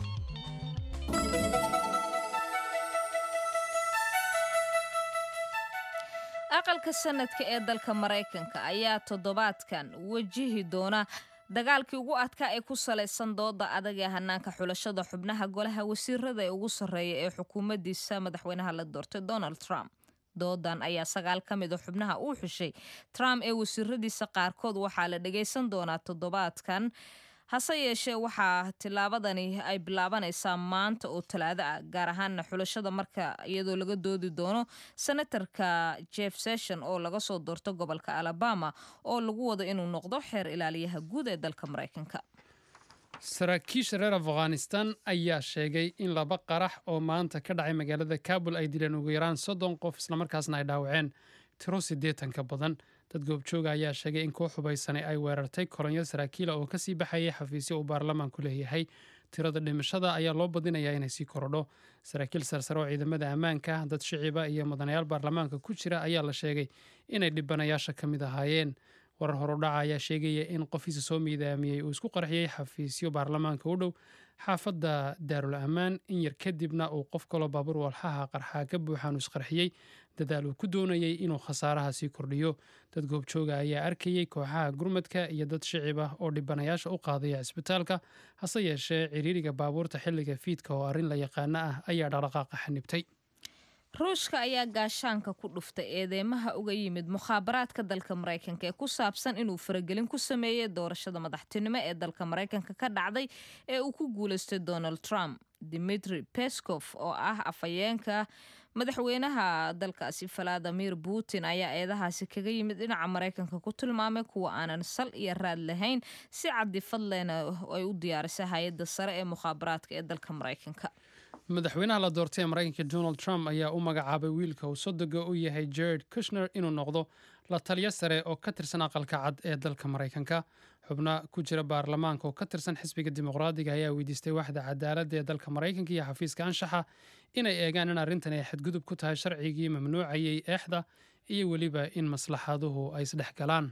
aqalka sanadka ee dalka maraykanka ayaa toddobaadkan wajihi doona dagaalkii ugu adkaa ee ku salaysan dooda adag ee hanaanka xulashada xubnaha golaha wasiirada ee ugu sarreeya ee xukuumaddiisa madaxweynaha la doortay donald trump doodan ayaa sagaal ka mid a xubnaha uu xushay trump ee wasiiradiisa qaarkood waxaa la dhagaysan doonaa toddobaadkan hase yeeshee waxaa tilaabadani ay bilaabanaysaa maanta oo talaado ah gaar ahaana xulashada marka iyadoo laga doodi doono senatarka jeff session oo laga soo doorto gobolka alabama oo lagu wado inuu noqdo xeer ilaaliyaha guud ee dalka maraykanka saraakiisha reer afghanistan ayaa sheegay in laba qarax oo maanta ka dhacay magaalada kabul ay dileen ugu yaraan soddon qof islamarkaasna ay dhaawaceen tiro siddeetan ka badan dad goobjooga ayaa sheegay in koox hubaysani ay weerartay kolonyo saraakiila oo kasii baxayay xafiisyo uu baarlamaanku leeyahay tirada dhimashada ayaa loo badinayaa inay sii korodho saraakiil sarsare oo ciidamada ammaanka dad shiciba iyo mudanayaal baarlamaanka ku jira ayaa la sheegay inay dhibanayaasha ka mid ahaayeen warar horudhaca ayaa sheegaya in qofiisa soo miidaamiyey uu isku qarxiyey xafiisyo baarlamaanka u dhow xaafadda daarul ammaan in yar kadibna uu qof kaloo baabuur walxaha qarxaa ka buuxaanu isqarxiyey dadaal uu ku doonayey inuu khasaaraha sii kordhiyo dad goobjooga ayaa arkayey kooxaha gurmadka iyo dad shicib ah oo dhibanayaasha u qaadaya cisbitaalka hase yeeshee ciriiriga baabuurta xilliga fiidka oo arrin la yaqaano ah ayaa dhaqdhaqaaqa xanibtay ruushka ayaa gaashaanka ku dhuftay eedeymaha uga yimid mukhaabaraadka dalka maraykanka ee ku saabsan inuu faragelin ku sameeyey doorashada madaxtinimo ee dalka maraykanka ka dhacday ee uu ku guulaystay donald trump dimitri pescof oo ah afhayeenka madaxweynaha dalkaasi valadimir putin ayaa eedahaasi kaga yimid dhinaca maraykanka ku tilmaamay kuwa aanan sal iyo raad lahayn si cadifadlena ay u diyaarisay hay-adda sare ee mukhaabaraadka ee dalka maraykanka madaxweynaha la doortay ee maraykanka donald trump ayaa u magacaabay wiilka uu sodoga u yahay jared kushner inuu noqdo la taliyo sare oo ka tirsan aqalka cad ee dalka maraykanka xubno ku jira baarlamaanka oo ka tirsan xisbiga dimuqraadiga ayaa weydiistay waxda cadaaladda ee dalka maraykanka iyo xafiiska anshaxa inay eegaan in arrintan ay xadgudub ku tahay sharcigii mamnuucayay eexda iyo weliba in maslaxaduhu ay isdhex galaan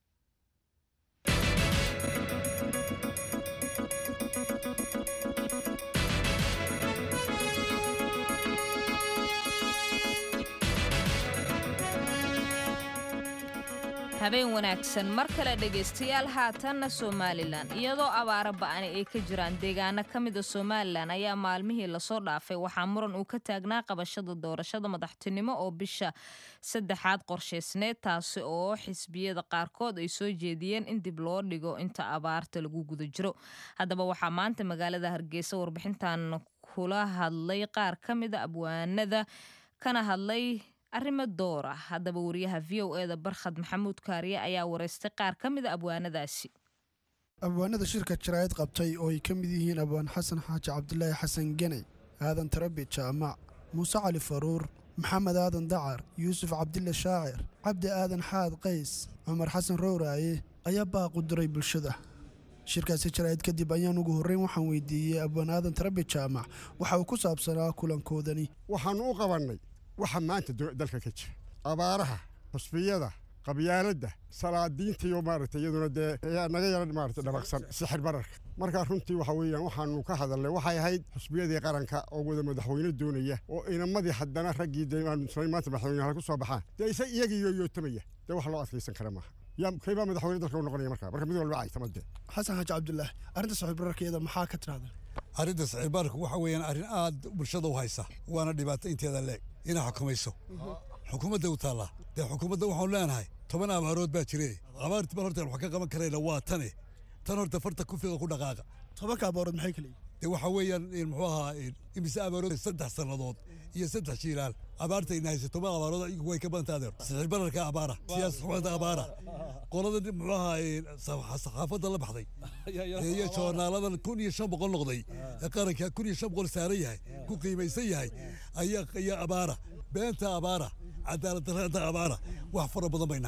habeen wanaagsan mar kale dhegaystayaal haatanna somalilan iyadoo abaaro ba'ani ay ka jiraan deegaano ka mida somalilan ayaa maalmihii lasoo dhaafay waxaa muran uu ka taagnaa qabashada doorashada madaxtinimo oo bisha saddexaad qorshaysneed taasi oo xisbiyada qaarkood ay soo jeediyeen in dib loo dhigo inta abaarta lagu guda jiro haddaba waxaa maanta magaalada hargeysa warbixintan kula hadlay qaar ka mida abwaanada kana hadlay arrimo door ah haddaba wariyaha v o e da barkhad maxamuud kaariye ayaa wareystay qaar ka mida abwaanadaasi abwaanada shirka jaraa'id qabtay oo ay ka mid yihiin abwaan xasan xaaji cabdilaahi xasan geney aadan tarabi jaamac muuse cali faruur maxamed aadan dacar yuusuf cabdille shaacir cabdi aadan xaad qays cumar xasan rowraaye ayaa baaqu diray bulshada shirkaasi jaraa'id kadib ayaan ugu horreyn waxaan weydiiyey abwaan aadan tarabi jaamac waxa uu ku saabsanaa kulankoodani waxaannu u qabannay waxa maanta dalka ka jira abaaraha xusbiyada qabyaaladda salaadiinta iyo maaragtay iyaduna dee naga yara maaragtay dhabaqsan sixir bararka markaa runtii waxa weeyaan waxaanu ka hadalnay waxay ahayd xusbiyadii qaranka oo wada madaxweyne doonaya oo inamadii haddana raggii dee maanta madaxweynaha ku soo baxaan dee isa iyagii yooyootamaya dee wax loo adkaysan kara maaha yaa kaybaa madaxweyne dalka u noqonaya markaa marka mid walba caytama dee xasan xaaji cabdulaahi arrinta sixir bararkeeda maxaa ka tirahda arrinta sixir bararka waxa weeyaan arrin aad bulshada u haysa waana dhibaato inteeda leeg inay xukumayso xukuumadda u taallaa dee xukuumadda waxaanu leenahay toban abaarood baa jire abaartii baan horta wax ka qaban karayna waa tane tan horta farta ku fiiqa ku dhaqaaqa tobanka abaarood maxay kale dee waxaa weeyaan muxuu ahaa imise abaarood saddex sannadood iyo saddex jiilaal abaarta ina haysa toban abaarood way ka badanta adeer sixir bararka abaara siyaasad xumada abaara qolada muxuu ahaa saxaafadda la baxday iyo joornaaladan kun iyo shan boqol noqday ee qaranka kun iyo shan boqol saaran yahay ku qiimaysan yahay ayaa abaara beenta abaara cadaalad darrada abaara wax fara badan bayna haysta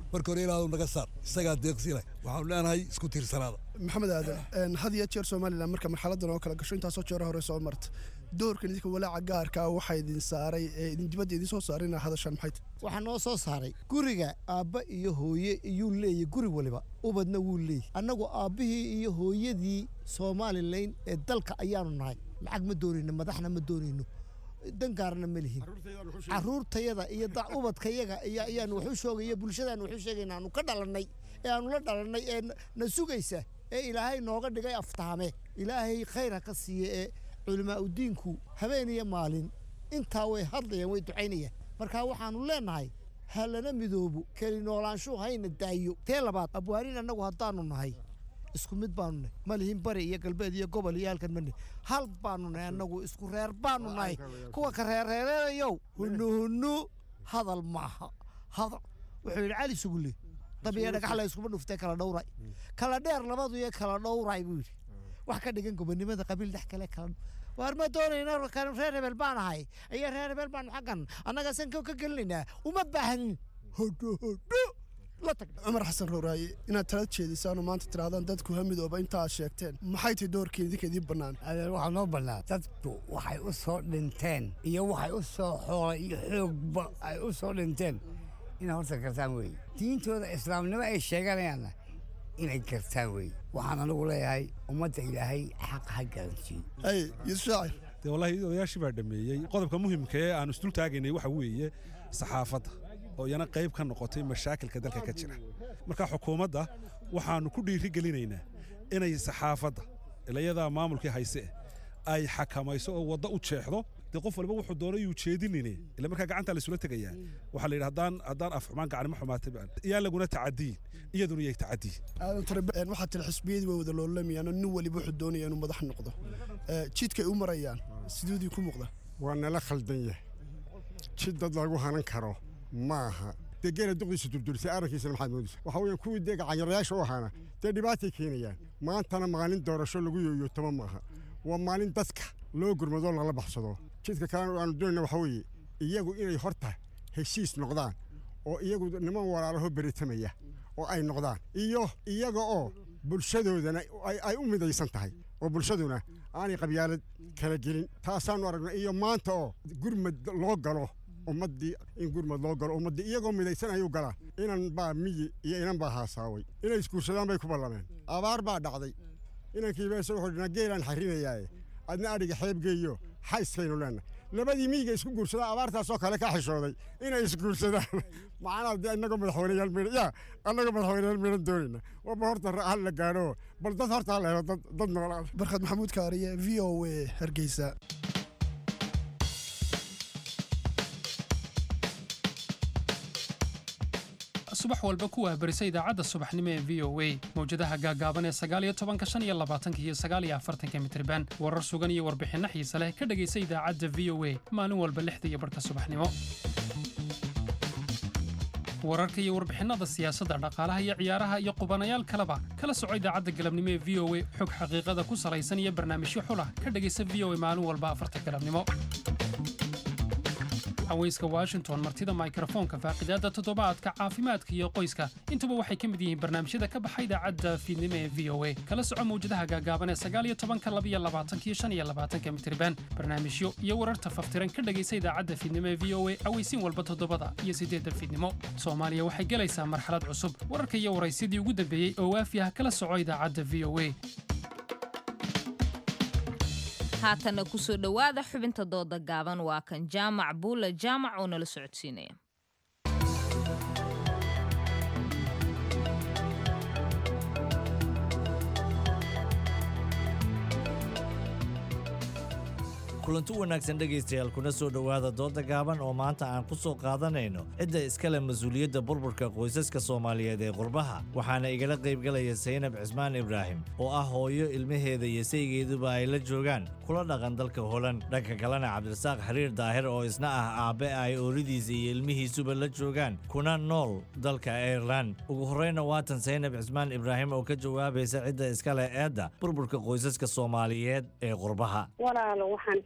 marka hore ilaahw naga saar isagaa deeqsi leh waxaanu leenahay isku tiirsanaada maxamed aadan had iyo jeer somalilan marka marxaladan oo kala gasho intaasoo jeero hore soo marta doorkan idinka walaaca gaarka ah waxaa idin saaray ee idin dibadda idin soo saaray inaa hadashaan maxay tahay waxaa noo soo saaray guriga aabba iyo hooye iyuu leeyahy guri waliba ubadna wuu leeyahy annagu aabbihii iyo hooyadii somalilan ee dalka ayaanu nahay lacag ma doonayno madaxna ma doonayno dangaarna ma lihin caruurtayada iyo ubadkayaga ayaanu waxu shoogaya bulshadaanu waxu sheegayna aanu ka dhalannay ee aanu la dhalannay ee na sugaysa ee ilaahay nooga dhigay aftahame ilaahay khayr ha ka siiye ee culimaa udiinku habeen iyo maalin intaa way hadlayaan way ducaynayaan marka waxaanu leenahay ha lana midoobo keli noolaanshuhu hayna daayo tee labaad abwaanin annagu haddaanu nahay isku mid baanu nahay ma lihin bari iyo galbeed iyo gobol iyo halkan mane hal baanu nahay annagu isku reer baanu nahay kuwa ka reerreereedayow hunu hunu hadal maaha hadal wuxuu yidhi cali sugulle dabiya dhagax la iskuma dhuftay kala dhowray kala dheer labadu iyo kala dhowray buu yidhi wax ka dhigan gobonimada qabiil dhex kale kala waar ma doonayna reer hebel baan ahay iyo reer hebel baanu xaggan annaga sanka ka gelinaynaa uma baahnin hodho hodho cumar xasan rooraaye inaad tala jeedisaan oo maanta tirahdaan dadku ha midooba inta aad sheegteen maxay tahay doorkii idinka idiin bannaan adeer waxaa noo bannaan dadku waxay u soo dhinteen iyo waxay u soo xoolay iyo xoogba ay u soo dhinteen inay horta gartaan weeye diintooda islaamnimo ay sheeganayaanna inay gartaan weeye waxaan anigu leeyahay ummadda ilaahay xaq ha garansiiyo ay yuusuf shaacir dee wallaahi odayaashii baa dhameeyey qodobka muhimka ee aan isdul taagaynay waxa weeye saxaafadda oo iyana qayb ka noqotay mashaakilka dalka ka jira marka xukuumadda waxaannu ku dhiiri gelinaynaa inay saxaafadda ilayadaa maamulkii hayse ay xakamayso oo waddo u jeexdo dee qof walba wuxuu doonay yuu jeedinine ila markaa gacanta laysula tegayaa waxaa la yidhi haddaan haddaan af xumaan gacanimo xumaatay baan iyaan laguna tacadiyin iyaduna yay tacadiyin aadan tare waxaa tiri xisbiyadii way wada loolamayaan oo nin waliba wuxuu doonaya inuu madax noqdo jidkay u marayaan siduudii ku muuqda waa nala khaldan yahay jid dad lagu hanan karo maaha dee geela duqdiisa durdurisay arrinkiisana maxaad moodaysa waxa weeyaan kuwii dee gacanyarayaasha u ahaana dee dhibaatay keenayaan maantana maalin doorasho lagu yooyootama maaha waa maalin dadka loo gurmadoo lala baxsado jidka kalena aanu doonayna waxa weeye iyagu inay horta heshiis noqdaan oo iyagu niman walaalaho beritamaya oo ay noqdaan iyo iyaga oo bulshadoodana ay u midaysan tahay oo bulshaduna aanay qabyaalad kala gelin taasaanu aragna iyo maanta oo gurmad loo galo ummaddii in gurmad loo galo ummaddii iyagoo midaysan ayuu galaa inan baa miyi iyo inan baa haasaaway inay isguursadaan bay ku ballameen abaar baa dhacday inankiiba isaga wuxuu dhinaa geelaan xarrinayaaye adna adhiga xeebgeeyo xayskaynu leennahay labadii miyiga isku guursadaan abaartaasoo kale ka xishooday inay isguursadaan macnaa dee innagoo madaxweyneyaal midhan yaa annagoo madaxweyneyaal midhan doonayna waba horta hal la gaadho bal dad horta ha la helo dad dad noolaada barkhad maxamuud kaariye v o a hargeysa subax walba ku waabarisa idaacadda subaxnimo ee v o a mawjadaha gaagaaban ee sagaaliyo tobanka shan iyo labaatanka iyo sagaaliyo afartanka mitriban warar sugan iyo warbixinno xiise leh ka dhegaysa idaacadda v o a maalin walba lixda iyo barhka subaxnimo wararka iyo warbixinnada siyaasadda dhaqaalaha iyo ciyaaraha iyo qubanayaal kaleba kala soco idaacadda galabnimo ee v o a xog xaqiiqada ku salaysan iyo barnaamijyo xulah ka dhegaysa v o a maalin walba afarta galabnimo haweyska washington martida mikrofoonka faaqidaadda toddobaadka caafimaadka iyo qoyska intuba waxay ka mid yihiin barnaamijyada ka baxa idaacadda fiidnimo ee v o a kala soco mawjadaha gaagaaban ee sagaaliyo tobanka labiyo labaatanka iyo shan iyo labaatanka mitriban barnaamijyo iyo wararta faftiran ka dhegaysa idaacadda fiidnimo ee v o a aweysiin walba toddobada iyo siddeedda fiidnimo soomaaliya waxay gelaysaa marxalad cusub wararka iyo waraysyadii ugu dambeeyey oo waafi ah kala soco idaacadda v o a haatanna kusoo dhowaada xubinta dooda gaaban waa kan jaamac buula jaamac oo nala socodsiinaya kulanti wanaagsan dhegaystayaal kuna soo dhowaada dooda gaaban oo maanta aan ku soo qaadanayno cidda iskale mas-uuliyadda burburka qoysaska soomaaliyeed ee qurbaha waxaana igala qaybgalaya saynab cismaan ibraahim oo ah hooyo ilmaheeda iyo saygeeduba ay la joogaan kula dhaqan dalka holan dhanka kalena cabdirasaaq xiriir daahir oo isna ah aabbe ay ooridiisa iyo ilmihiisuba la joogaan kuna nool dalka airelan ugu horreyna waatan saynab cismaan ibraahim oo ka jawaabaysa cidda iskale eedda burburka qoysaska soomaaliyeed ee qurbaha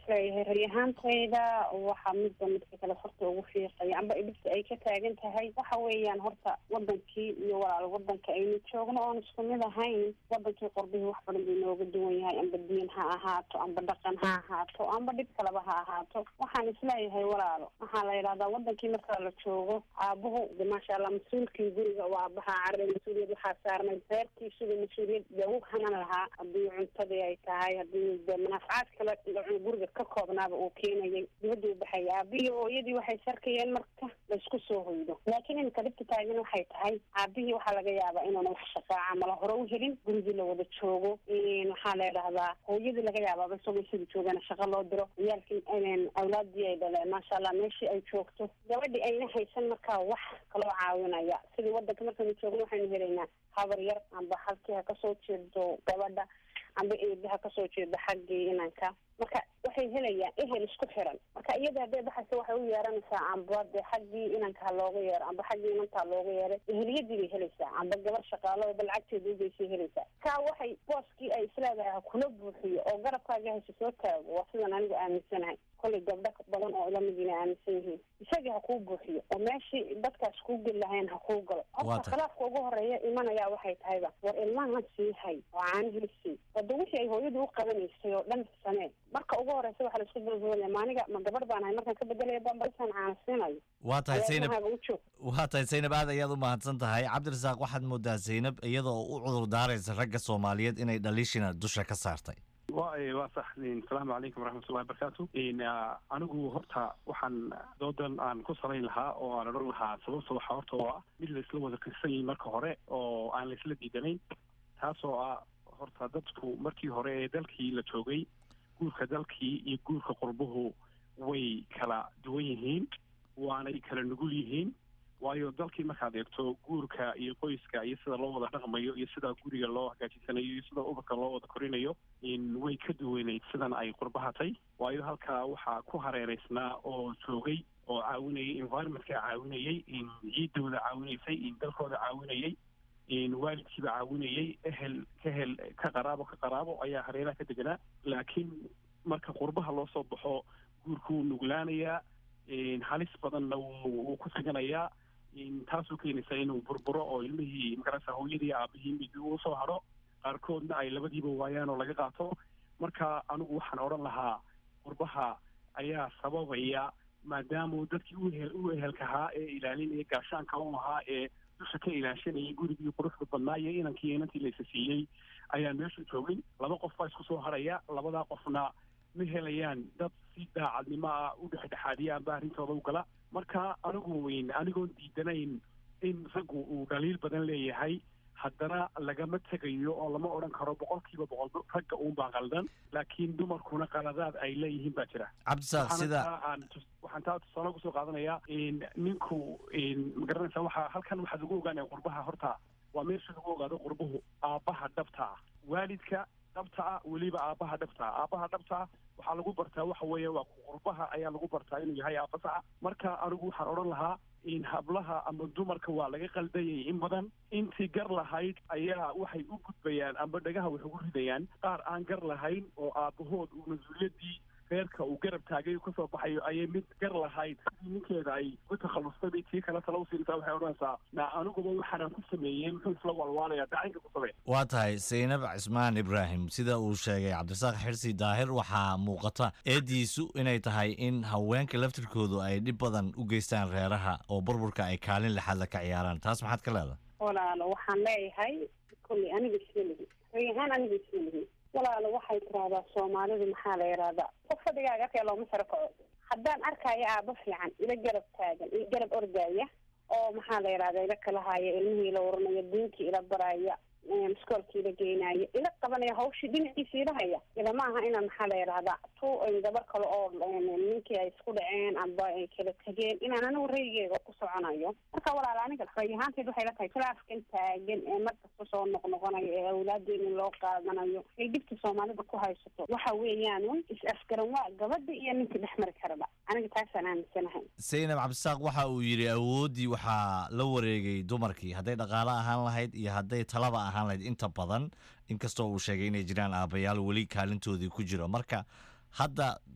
isleeyahay rayahantayda waxaa midba midka kale horta ugu fiiqaya amba dhibta ay ka taagan tahay waxa weeyaan horta wadankii iyo walaal wadanka aynu joogno oon isku mid ahayn wadankii qorbihii wax badan buu inooga duwan yahay amba diin ha ahaato amba dhaqan ha ahaato amba dhib kaleba ha ahaato waxaan isleeyahay walaalo waxaa la yidhahdaa wadankii marka la joogo aabuhu de maasha allah mas-uulkii guriga oo aabaha carre mas-uuliyad waxaa saarnay reerkiisuga mas-uuliyad dee u hanan lahaa haddii cuntadii ay tahay haddii de manaafacaad kale la- guriga ka koobnaaba uu keenayay dibadda u baxaya aabihii hooyadii waxay sarkayeen marka laysku soo hoydo laakiin iminka dhibta taagan waxay tahay aabihii waxaa laga yaabaa inuuna wax shaqaaca mala hore u helin gurigii la wada joogo Een, waxaa la yidhahdaa hooyadii laga yaabaaba isagoo isaga joogana shaqo loo diro ciyaalkii een, awlaadii ay dhaleen maasha allah meeshii ay joogto gabadhii ayna haysan markaa wax kaloo caawinaya sidii wadanka markaynu joogno waxaynu helaynaa habar yar amba halkii ha kasoo jeedo gabadha amba eedaha kasoo jeeda xaggii inanka marka waxay helayaan ehel isku xiran marka iyada hadday baxaysa waxay u yeeranaysaa amba de xaggii inanka ha looga yeero amba xaggii inanta ha looga yeeray eheliyadii bay helaysaa amba gabar shaqaalo ba lacagteeda ugeysay helaysaa kaa waxay booskii ay isleedahay ha kula buuxiyo oo garabkaaga haysa soo taago waa sidan anigu aaminsanahay kollay gabdho badan oo ila midina aaminsan yihiin isagii ha kuu buuxiyo oo meeshii dadkaas kuu geli lahayn ha kuu galo Waa horta tahay. khilaafka ugu horeeya imanayaa waxay tahayba war ilmahan sii hay oo caanihii sii wada wixii ay hooyadu u qabanaysay oo dhan samee marka ugu horeysa waxaa laisku dulduulaya maaniga ma gabar baan ahay markaan ka bedelaya bambalisaan caana siinayo waa tahay Ayaa zaynab ilmahaaga u joog waa tahay zaynab aad ayaad u mahadsan tahay cabdirasaaq waxaad moodaa zaynab iyadoo u cudur daaraysa ragga soomaaliyeed inay dhaliishina dusha ka saartay waa waa sax asalaamu calaykum waraxmatullahi wabarakaatu n anigu horta waxaan doodan aan ku salayn lahaa oo aan odhan lahaa sababta waxaa horta oo ah mid la isla wada kirsan yihin marka hore oo aan la isla diidanayn taasoo ah horta dadku markii hore ee dalkii la joogay guurka dalkii iyo guurka qurbuhu way kala duwan yihiin waanay kala nugul yihiin waayo dalkii markaad eegto guurka iyo qoyska iyo sida loo wada dhaqmayo iyo sida guriga loo hagaajisanayo iyo sida ubadka loo wada korinayo in way ka duwaneyd sidan ay qurbahatay waayo halkaa waxaa ku hareereysnaa oo joogay oo caawinayay environmentka caawinayay in ciidooda caawinaysay in dalkooda caawinayay in waalidkiiba caawinayay ehel ka hel ka qaraabo ka qaraabo ayaa hareeraha ka deganaa laakiin marka qurbaha loo soo baxo guurku wuu nuglaanayaa in halis badanna wuu wuu ku siganayaa in taasoo keenaysa inuu burburo oo ilmihii magarasa hooyadii aabihii mid uu soo hadho qaarkoodna ay labadiiba waayaan oo laga qaato marka anigu waxaan odhan lahaa qurbaha ayaa sababaya maadaamuu dadkii u ehel u ehelkahaa ee ilaalinaya gaashaanka u ahaa ee dusha ka ilaashanayay gurigii quruxda badnaa iyo inankii inantii laysa siiyey ayaan meesha joogin laba qof baa isku soo haraya labadaa qofna ma helayaan dad si daacadnimo ah u dhexdhexaadiya amba arrintooda u gala marka anigu weyn anigoon diidanayn in raggu uu dhaliil badan leeyahay haddana lagama tegayo oo lama odhan karo boqolkiiba boqol ragga uunbaa qaldan laakiin dumarkuna qaladaad ay leeyihiin baa jira cabdisaaq Waxaana sida taa aan tus- waxaan taa tusaale kusoo qaadanayaa in ninku in magaranaysa waxaa halkan waxaa lagu ogaanaya qurbaha horta waa meesha lagu ogaado qurbuhu aabbaha dhabta ah waalidka dhabta ah weliba aabbaha dhabta ah aabbaha dhabta ah waxaa lagu bartaa waxa weeye waa qurbaha ayaa lagu bartaa inuu yahay aabba saxa marka anigu waxaan odhan lahaa in hablaha ama dumarka waa laga qaldayay in badan intii gar lahayd ayaa waxay u gudbayaan amba dhagaha wax ugu ridayaan qaar aan gar lahayn oo aabbahood uu mas-uuliyaddii reerka uu garab taagay uu kasoo baxayo ayay mid gar lahayd sidii ninkeeda ay uga takhallustay bay tii kale tala usiintaa waxay odhanaysaa na aniguba waxaanaan ku sameeyey muxuu isla walwaalaya dacinka ku samee waa tahay zaynab cismaan ibraahim sida uu sheegay cabdirasaaq xirsi daahir waxaa muuqata eediisu inay tahay in haweenka laftirkoodu ay dhib badan u geystaan reeraha oo burburka ay kaalin lixaad la ka ciyaaraan taas maxaad ka leedahay walaalo waxaan leeyahay kolley aniga isma lihi rag ahaan aniga isma lihi walaalo waxay tirahdaa soomaalidu maxaa la yidhahdaa qof fadhigaaga arkaya looma saro kaco haddaan arkaayo aabo fiican ila garab taagan ila garab ordaya oo maxaa la yidhahdaa ila kala haya ilmihii ila waranaya diinkii ila baraya iskoolkii ila geynaya ila qabanaya hawshii dhinaciisa ila haya ila ma aha inaan maxaa la yidhahdaa tu gabar kale oo ninkii ay isku dhaceen amba ay kala tegeen inaan anigu raygeega ku soconayo marka walaal aniga ray ahaanteed waxay la tahay khilaafkan taagan ee markasta soo noqnoqonayo ee awlaadeena loo qaadanayo ay dhibta soomaalida ku haysato waxa weeyaan un is afgaran waa gabadha iyo ninka dhex mari karaba aniga taasaan aaminsanahay zaynab cabdisaaq waxa uu yidhi awooddii waxaa la wareegay dumarkii hadday dhaqaale ahaan lahayd iyo hadday talaba ahaan lahayd inta badan inkastoo uu sheegay inay jiraan aabbayaal weli kaalintoodii ku jiro marka hadda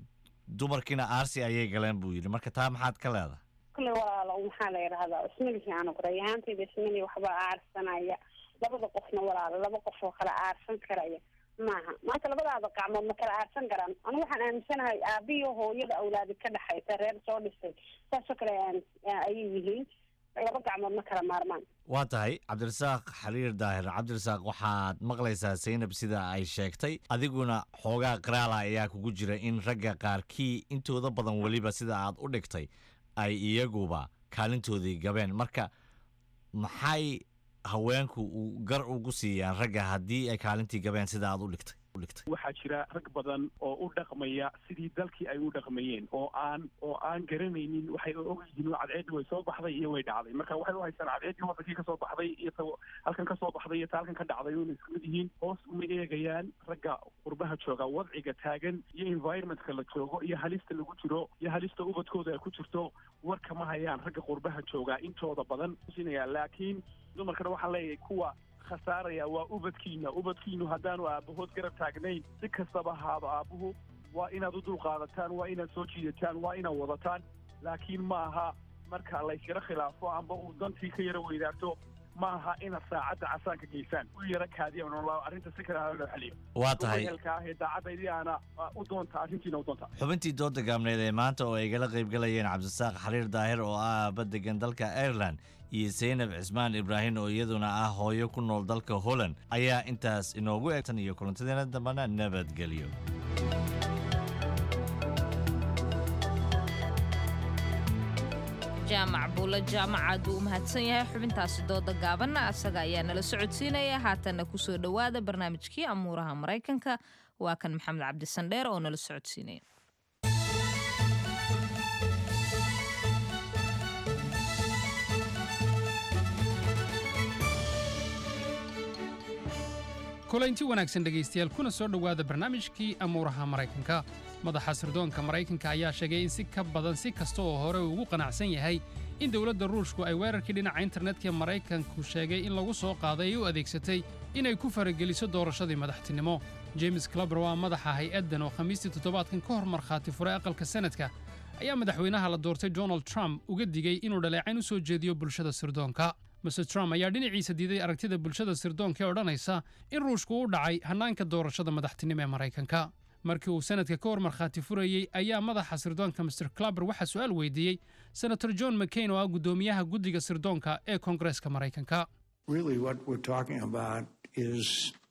dumarkiina aarsi ayay galeen buu yidhi marka taa maxaad ka leedahay kule walaalo maxaa la yidhahdaa ismalihi aan qoray ahaantayda ismali waxba aarsanaya labada qofna walaalo laba qof oo kala aarsan karaya maaha maanta labadaada gacmood ma kala aarsan karaan anu waxaan aaminsanahay aabiyo hooyada awlaadi ka dhexaysa reer soo dhisay saasoo kale ayay yihiin laba gacmood ma kala maarmaan waa tahay cabdirasaaq xariir daahir cabdirasaaq waxaad maqlaysaa saynab sida ay sheegtay adiguna xoogaa qiraala ayaa kugu jira in ragga qaarkii intooda badan weliba sida aad u dhigtay ay iyaguba kaalintoodii gabeen marka maxay haweenku uu gar ugu siiyaan ragga haddii ay kaalintii gabeen sida aad u dhigtay waxaa jira rag badan oo u dhaqmaya sidii dalkii ay u dhaqmayeen oo aan oo aan garanaynin waxay og yihiin cadceeddii way soo baxday iyo way dhacday marka waxay u haystaan cadceeddii wadankii kasoo baxday iyo ta halkan kasoo baxday iyo ta halkan ka dhacday una isku mid yihiin hoos uma eegayaan ragga qurbaha jooga wadciga taagan iyo environmentka la joogo iyo halista lagu jiro iyo halista ubadkooda ay ku jirto warka ma hayaan ragga qurbaha jooga intooda badan sinaya laakiin dumarkana waxaan leeyahay kuwa khasaaraya waa ubadkiina ubadkiinu haddaanu aabahood garab taagnayn si kastaba ahaado aabuhu waa inaad u dulqaadataan waa inaad soo jiidataan waa inaad wadataan laakiin ma aha marka layskala khilaafo amba uu dantii ka yara weydaarto ma aha inaad saacadda casaanka geysaan u yara kaadiya arrinta si kale loo xaliyo waa tahay helka ah ee daacaddaydii aana u doonta arrintiina u doonta xubintii dooda gaabneed ee maanta oo ay gala qaybgalayeen cabdisaaq xariir daahir oo ah aaba degan dalka ireland iyo saynab cismaan ibraahim oo iyaduna ah hooyo ku nool dalka holland ayaa intaas inoogu eegtan iyo kulantadeena dambana nabadgelyo jaamac buulo jaamacaad uu u mahadsan yahay xubintaasi dooda gaabanna asaga ayaa nala socodsiinaya haatanna kusoo dhowaada barnaamijkii amuuraha maraykanka waa kan maxamed cabdisandheer oo nala socodsiinaya kulaynti wanaagsan dhegaystayaal kuna soo dhowaada barnaamijkii amuuraha maraykanka madaxa sirdoonka maraykanka ayaa sheegay in si ka badan si kasta oo hore uu ugu qanacsan yahay in dowladda ruushku ay weerarkii dhinaca internetka maraykanku sheegay in lagu soo qaaday ay u adeegsatay inay ku farageliso doorashadii madaxtinimo james clubber waa madaxa hay-addan oo khamiistii toddobaadkan ka hor markhaati furay aqalka sanadka ayaa madaxweynaha la doortay donald trump uga digay inuu dhaleecayn u soo jeediyo bulshada sirdoonka mr trump ayaa dhinaciisa diiday aragtida bulshada sirdoonka ee odhanaysa in ruushku u dhacay hannaanka doorashada madaxtinimo ee maraykanka markii uu sanadka ka hor markhaati furayey ayaa madaxa sirdoonka mr clubber waxaa su'aal weydiiyey senator john mccain oo ah guddoomiyaha guddiga sirdoonka ee koongareeska maraykanka Really, what we're talking about is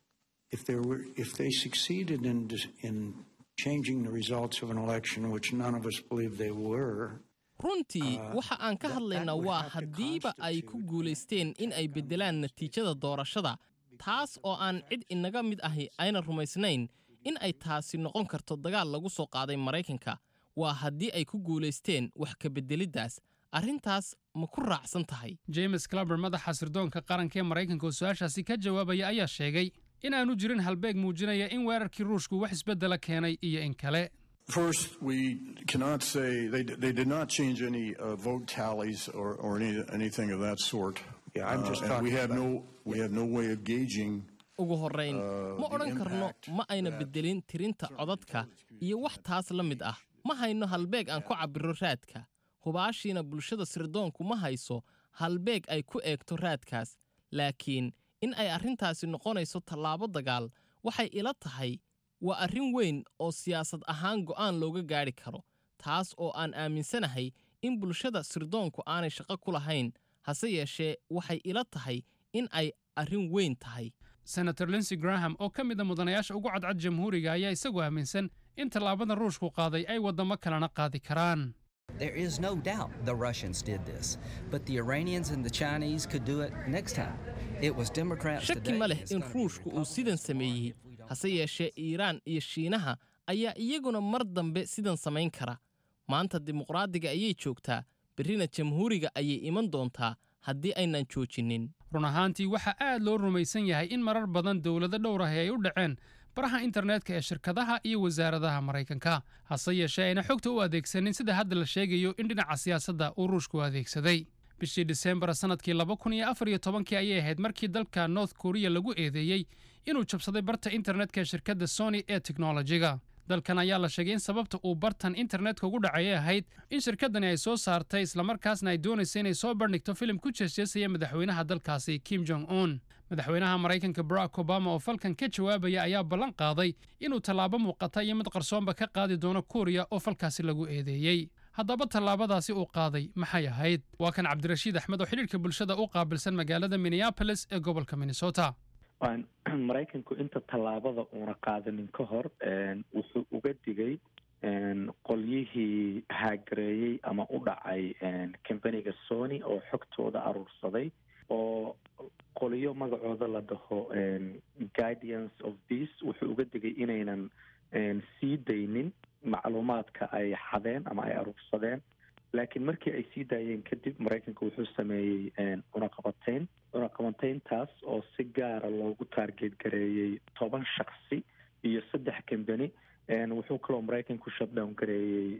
if there were, if they succeeded in in changing the results of an election, which none of us believe they were. runtii waxa aan ka hadlaynaa waa haddiiba ay ku guulaysteen in ay beddelaan natiijada doorashada taas oo aan cid inaga mid ahi ayna rumaysnayn in ay taasi noqon karto dagaal lagu soo qaaday maraykanka waa haddii ay ku guulaysteen wax ka beddeliddaas arrintaas ma ku raacsan tahay james clubber madaxa sirdoonka qaranka ee maraykanka oo su-aashaasi ka jawaabaya ayaa sheegay in aanu jirin halbeeg muujinaya in weerarkii ruushku wax isbeddela keenay iyo in kale First, we cannot say they, they did not change any uh, vote tallies or, or any, anything of that sort. Yeah, I'm just Uh, and we talking have no we have no way of gauging. ugu horrayn ma odhan karno ma ayna beddelin tirinta codadka iyo wax taas la mid ah ma hayno halbeeg aan ku cabbiro raadka hubaashiina bulshada sirdoonku ma hayso halbeeg ay ku eegto raadkaas laakiin in ay arrintaasi noqonayso tallaabo dagaal waxay ila tahay waa arrin weyn oo siyaasad ahaan go'aan looga gaadhi karo taas oo aan aaminsanahay in bulshada sirdoonku aanay shaqo ku lahayn hase yeeshee waxay ila tahay in ay arrin weyn tahay senator linsey graham oo ka mid a mudanayaasha ugu cadcad jamhuuriga ayaa isagu aaminsan in tallaabada ruushku qaaday ay waddamo kalena qaadi karaan There is no doubt the Russians did this, but the Iranians and the Chinese could do it next time. It was Democrats shaki today. ma leh in ruushku uu sidan sameeyey hase yeeshee iiraan iyo shiinaha ayaa iyaguna mar dambe sidan samayn kara maanta dimuqraadiga ayay joogtaa berrina jamhuuriga ayay iman doontaa haddii aynan joojinin run ahaantii waxaa aad loo rumaysan yahay in marar badan dowlado dhowr ahi ay u dhaceen baraha internetka ee shirkadaha iyo wasaaradaha maraykanka hase yeeshee ayna xogta u adeegsanin sida hadda la sheegayo in dhinaca siyaasadda uu ruushku adeegsaday bishii disembar sannadkii laba kun iyo afar iyo tobankii ayay ahayd markii dalka north korea lagu eedeeyey inuu jabsaday barta internetka ee shirkadda sony ee teknolojiga dalkan ayaa la sheegay in sababta uu bartan internetka ugu dhacayay ahayd in shirkaddani ay soo saartay islamarkaasna ay doonaysa inay soo bandhigto filim ku jeesjeesaya madaxweynaha dalkaasi kim jong un madaxweynaha maraykanka barack obama oo falkan ka jawaabaya ayaa ballan qaaday inuu tallaabo muuqata iyo mid qarsoonba ka qaadi doono kuuriya oo falkaasi lagu eedeeyey haddaba tallaabadaasi uu qaaday maxay ahayd waa kan cabdirashiid axmed oo xidhiirka bulshada u qaabilsan magaalada minneapolis ee gobolka minnesota maraykanku inta tallaabada uuna qaadanin ka hor wuxuu uga digay qolyihii haagareeyey ama u dhacay combaniga sony oo xogtooda aruursaday oo qoliyo magacooda la dhaho guidance of peace wuxuu uga digay inaynan sii daynin macluumaadka ay xadeen ama ay aruursadeen laakiin markii ay sii daayeen kadib maraykanka wuxuu sameeyey cunaqabateyn cunaqabateyntaas oo si gaara loogu taargeed gareeyey toban shaksi iyo saddex combany wuxuu kaloo maraykanku shutdown gareeyey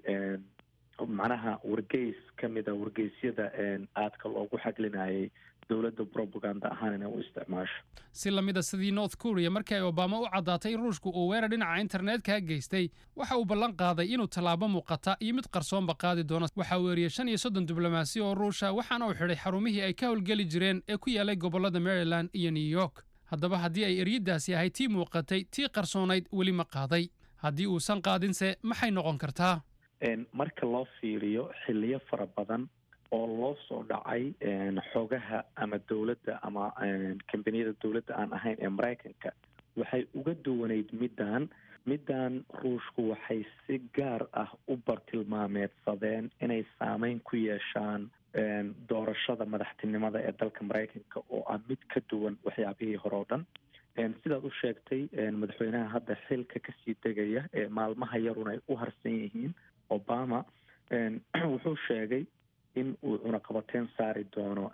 macnaha wargeys ka mid a wargeysyada aadka loogu xaglinayay dowladda propaganda ahaan inay u isticmaasho si lamida sidii north korea markii ay obama u caddaatay in ruushku uu weerar dhinaca internetka geystay waxa uu ballan qaaday inuu tallaabo muuqata iyo mid qarsoonba qaadi doono waxaa weeriyey shan iyo soddon diblomaasi oo ruusha waxaana uu xidhay xarumihii ay ka howlgeli jireen ee ku yaalay gobollada maryland iyo new york haddaba haddii ay eryadaasi ahayd tii muuqatay tii qarsoonayd weli ma qaaday haddii uusan qaadinse maxay noqon kartaa marka loo fiiriyo xiliyo fara badan oo loo soo dhacay xogaha ama dowladda ama kambaniyada dowladda aan ahayn ee maraykanka waxay uga duwanayd middan middan ruushku waxay si gaar ah u bartilmaameedsadeen inay saameyn ku yeeshaan doorashada madaxtinimada ee dalka maraykanka oo ah mid ka duwan waxyaabihii hore oo dhan sidaad u sheegtay madaxweynaha hadda xilka kasii degaya ee maalmaha yarun ay u harsan yihiin obama wuxuu sheegay in uu cunaqabateyn saari doono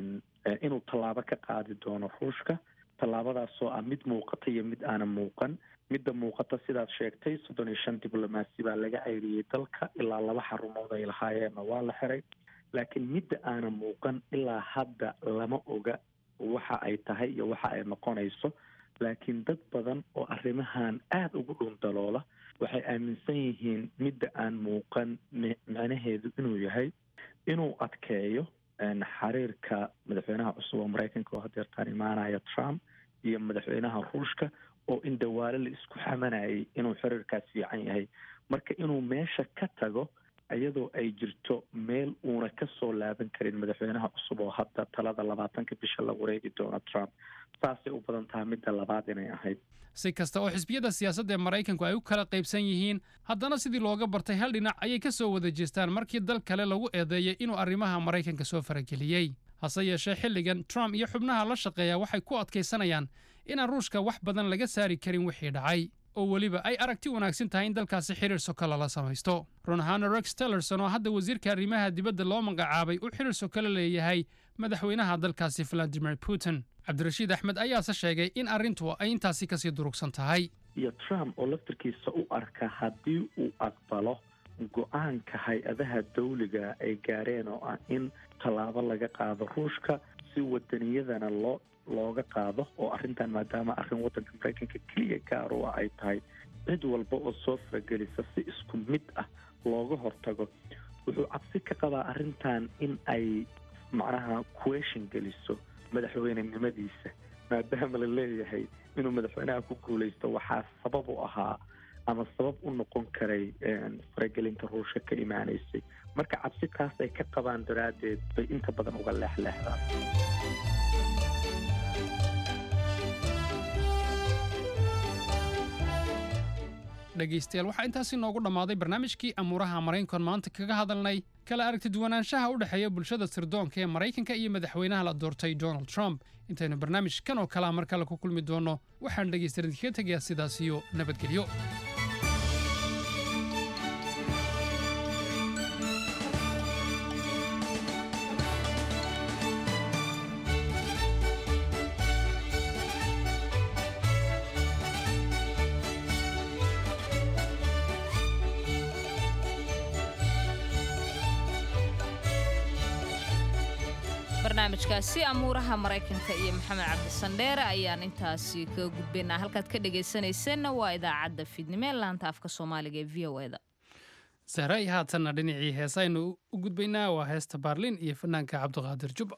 inuu tallaabo ka qaadi doono ruushka tallaabadaasoo ah mid muuqata iyo mid aanan muuqan midda muuqata sidaad sheegtay soddon iyo shan diblomaasi baa laga ceyriyey dalka ilaa laba xarumood ay lahaayeenna waa la xiray laakiin midda aanan muuqan ilaa hadda lama oga waxa ay tahay iyo waxa ay noqonayso laakiin dad badan oo arrimahan aada ugu dhundaloola waxay aaminsan yihiin midda aan muuqan macnaheedu inuu yahay inuu adkeeyo xiriirka madaxweynaha cusub oo maraykanka oo hadeertaan imaanaya trump iyo madaxweynaha ruushka oo in dawaale la isku xamanayay inuu xiriirkaas fiican yahay marka inuu meesha ka tago iyadoo ay jirto meel uuna kasoo laaban karin madaxweynaha cusub oo hadda talada labaatanka bisha la wareegi doono trump saasay u badan tahay midda labaad inay ahayd si kasta oo xisbiyada siyaasadda ee maraykanku ay u kala qaybsan yihiin haddana sidii looga bartay hal dhinac ayay ka soo wada jeestaan markii dal kale lagu eedeeyay inuu arrimaha maraykanka soo farageliyey hase yeeshee xilligan trump iyo xubnaha la shaqeeya waxay ku adkaysanayaan inaan ruushka wax badan laga saari karin wixii dhacay oo weliba ay aragti wanaagsan tahay in dalkaasi xiriir sokala la samaysto run ahaana rex tillerson oo hadda wasiirka arrimaha dibadda loo magacaabay uu xiriir sokale leeyahay madaxweynaha dalkaasi valadimir putin cabdirashiid axmed ayaase sheegay in arrintu ay intaasi kasii durugsan tahay iyo trump oo laftarkiisa u arka haddii uu aqbalo go-aanka hay-adaha dawliga ay gaareen oo ah in tallaabo laga qaado ruushka si wadaniyadana loo looga qaado oo arrintan maadaama arrin waddanka maraykanka keliya gaar u ah ay tahay cid walba oo soo faragelisa si isku mid ah looga hortago wuxuu cabsi ka qabaa arrintan in ay macnaha question geliso madaxweynenimadiisa maadaama la leeyahay inuu madaxweynaha ku guulaysto waxaa sabab u ahaa ama sabab u noqon karay faragelinta ruushka ka imaanaysay marka cabsi taas ay ka qabaan daraaddeed bay inta badan uga leexleexdaan dhegaystayaal waxaa intaasi noogu dhammaaday barnaamijkii amuuraha maraykankan maanta kaga hadalnay kala aragti duwanaanshaha u dhexeeya bulshada sirdoonka ee maraykanka iyo madaxweynaha la doortay donald trump intaynu barnaamijkan oo kalea mar kale ku kulmi doonno waxaan dhegaystayaal idinkaga tegayaa sidaas iyo nabadgelyo barnaamijkaasi amuuraha maraykanka iyo maxamed cabdisandheere ayaan intaasi kaga gudbaynaa halkaad ka dhegaysanaysanna waa idaacadda fiidnimo ee laanta afka soomaaliga ee v o eda sahray haatanna dhinacii heesaynu u gudbaynaa waa heesta baarlin iyo fanaanka cabdiqaadir juba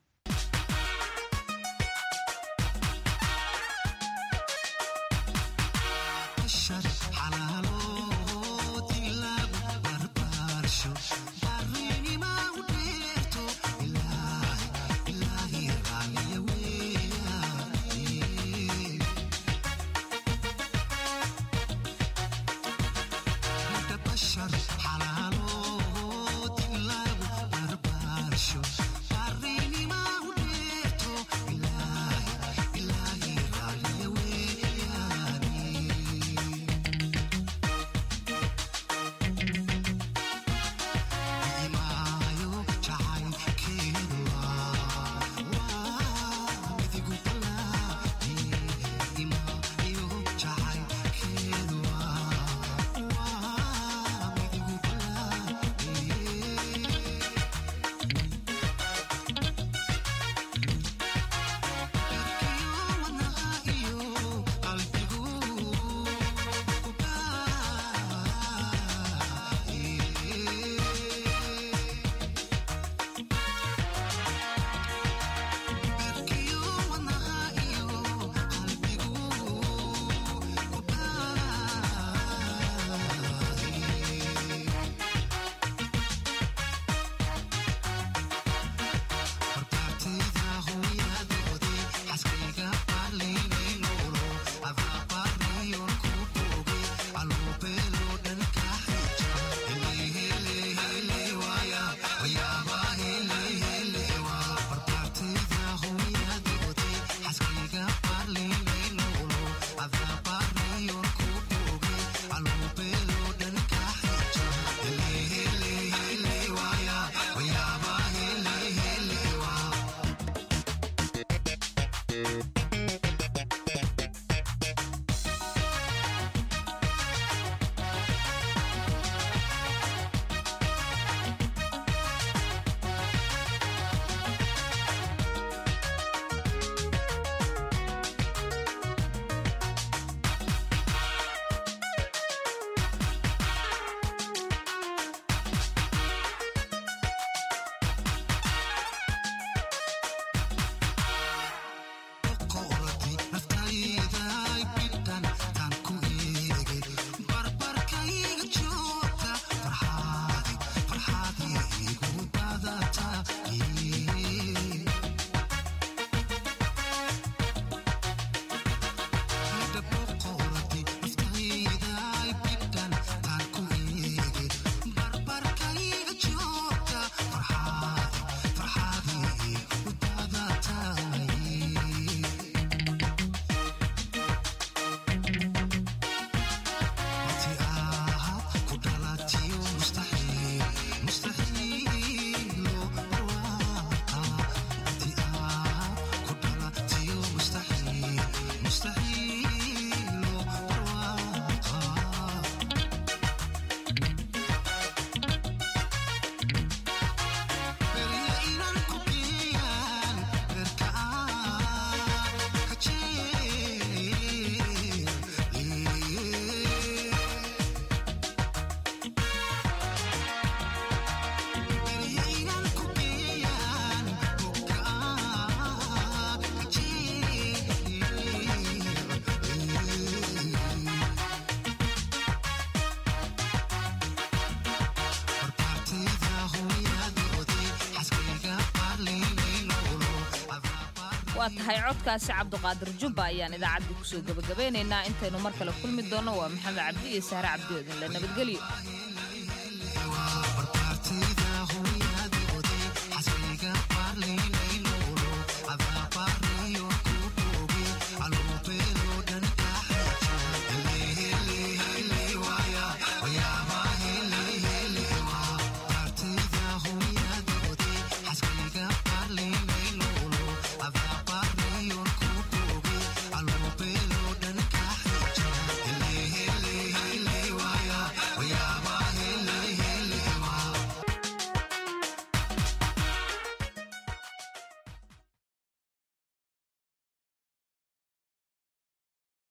waa tahay codkaasi cabdiqaadir jubba ayaan idaacaddii kusoo gebagabeynaynaa intaynu mar kale kulmi doonno waa maxamed cabdi iyo sahre cabdi odinle nabadgelyo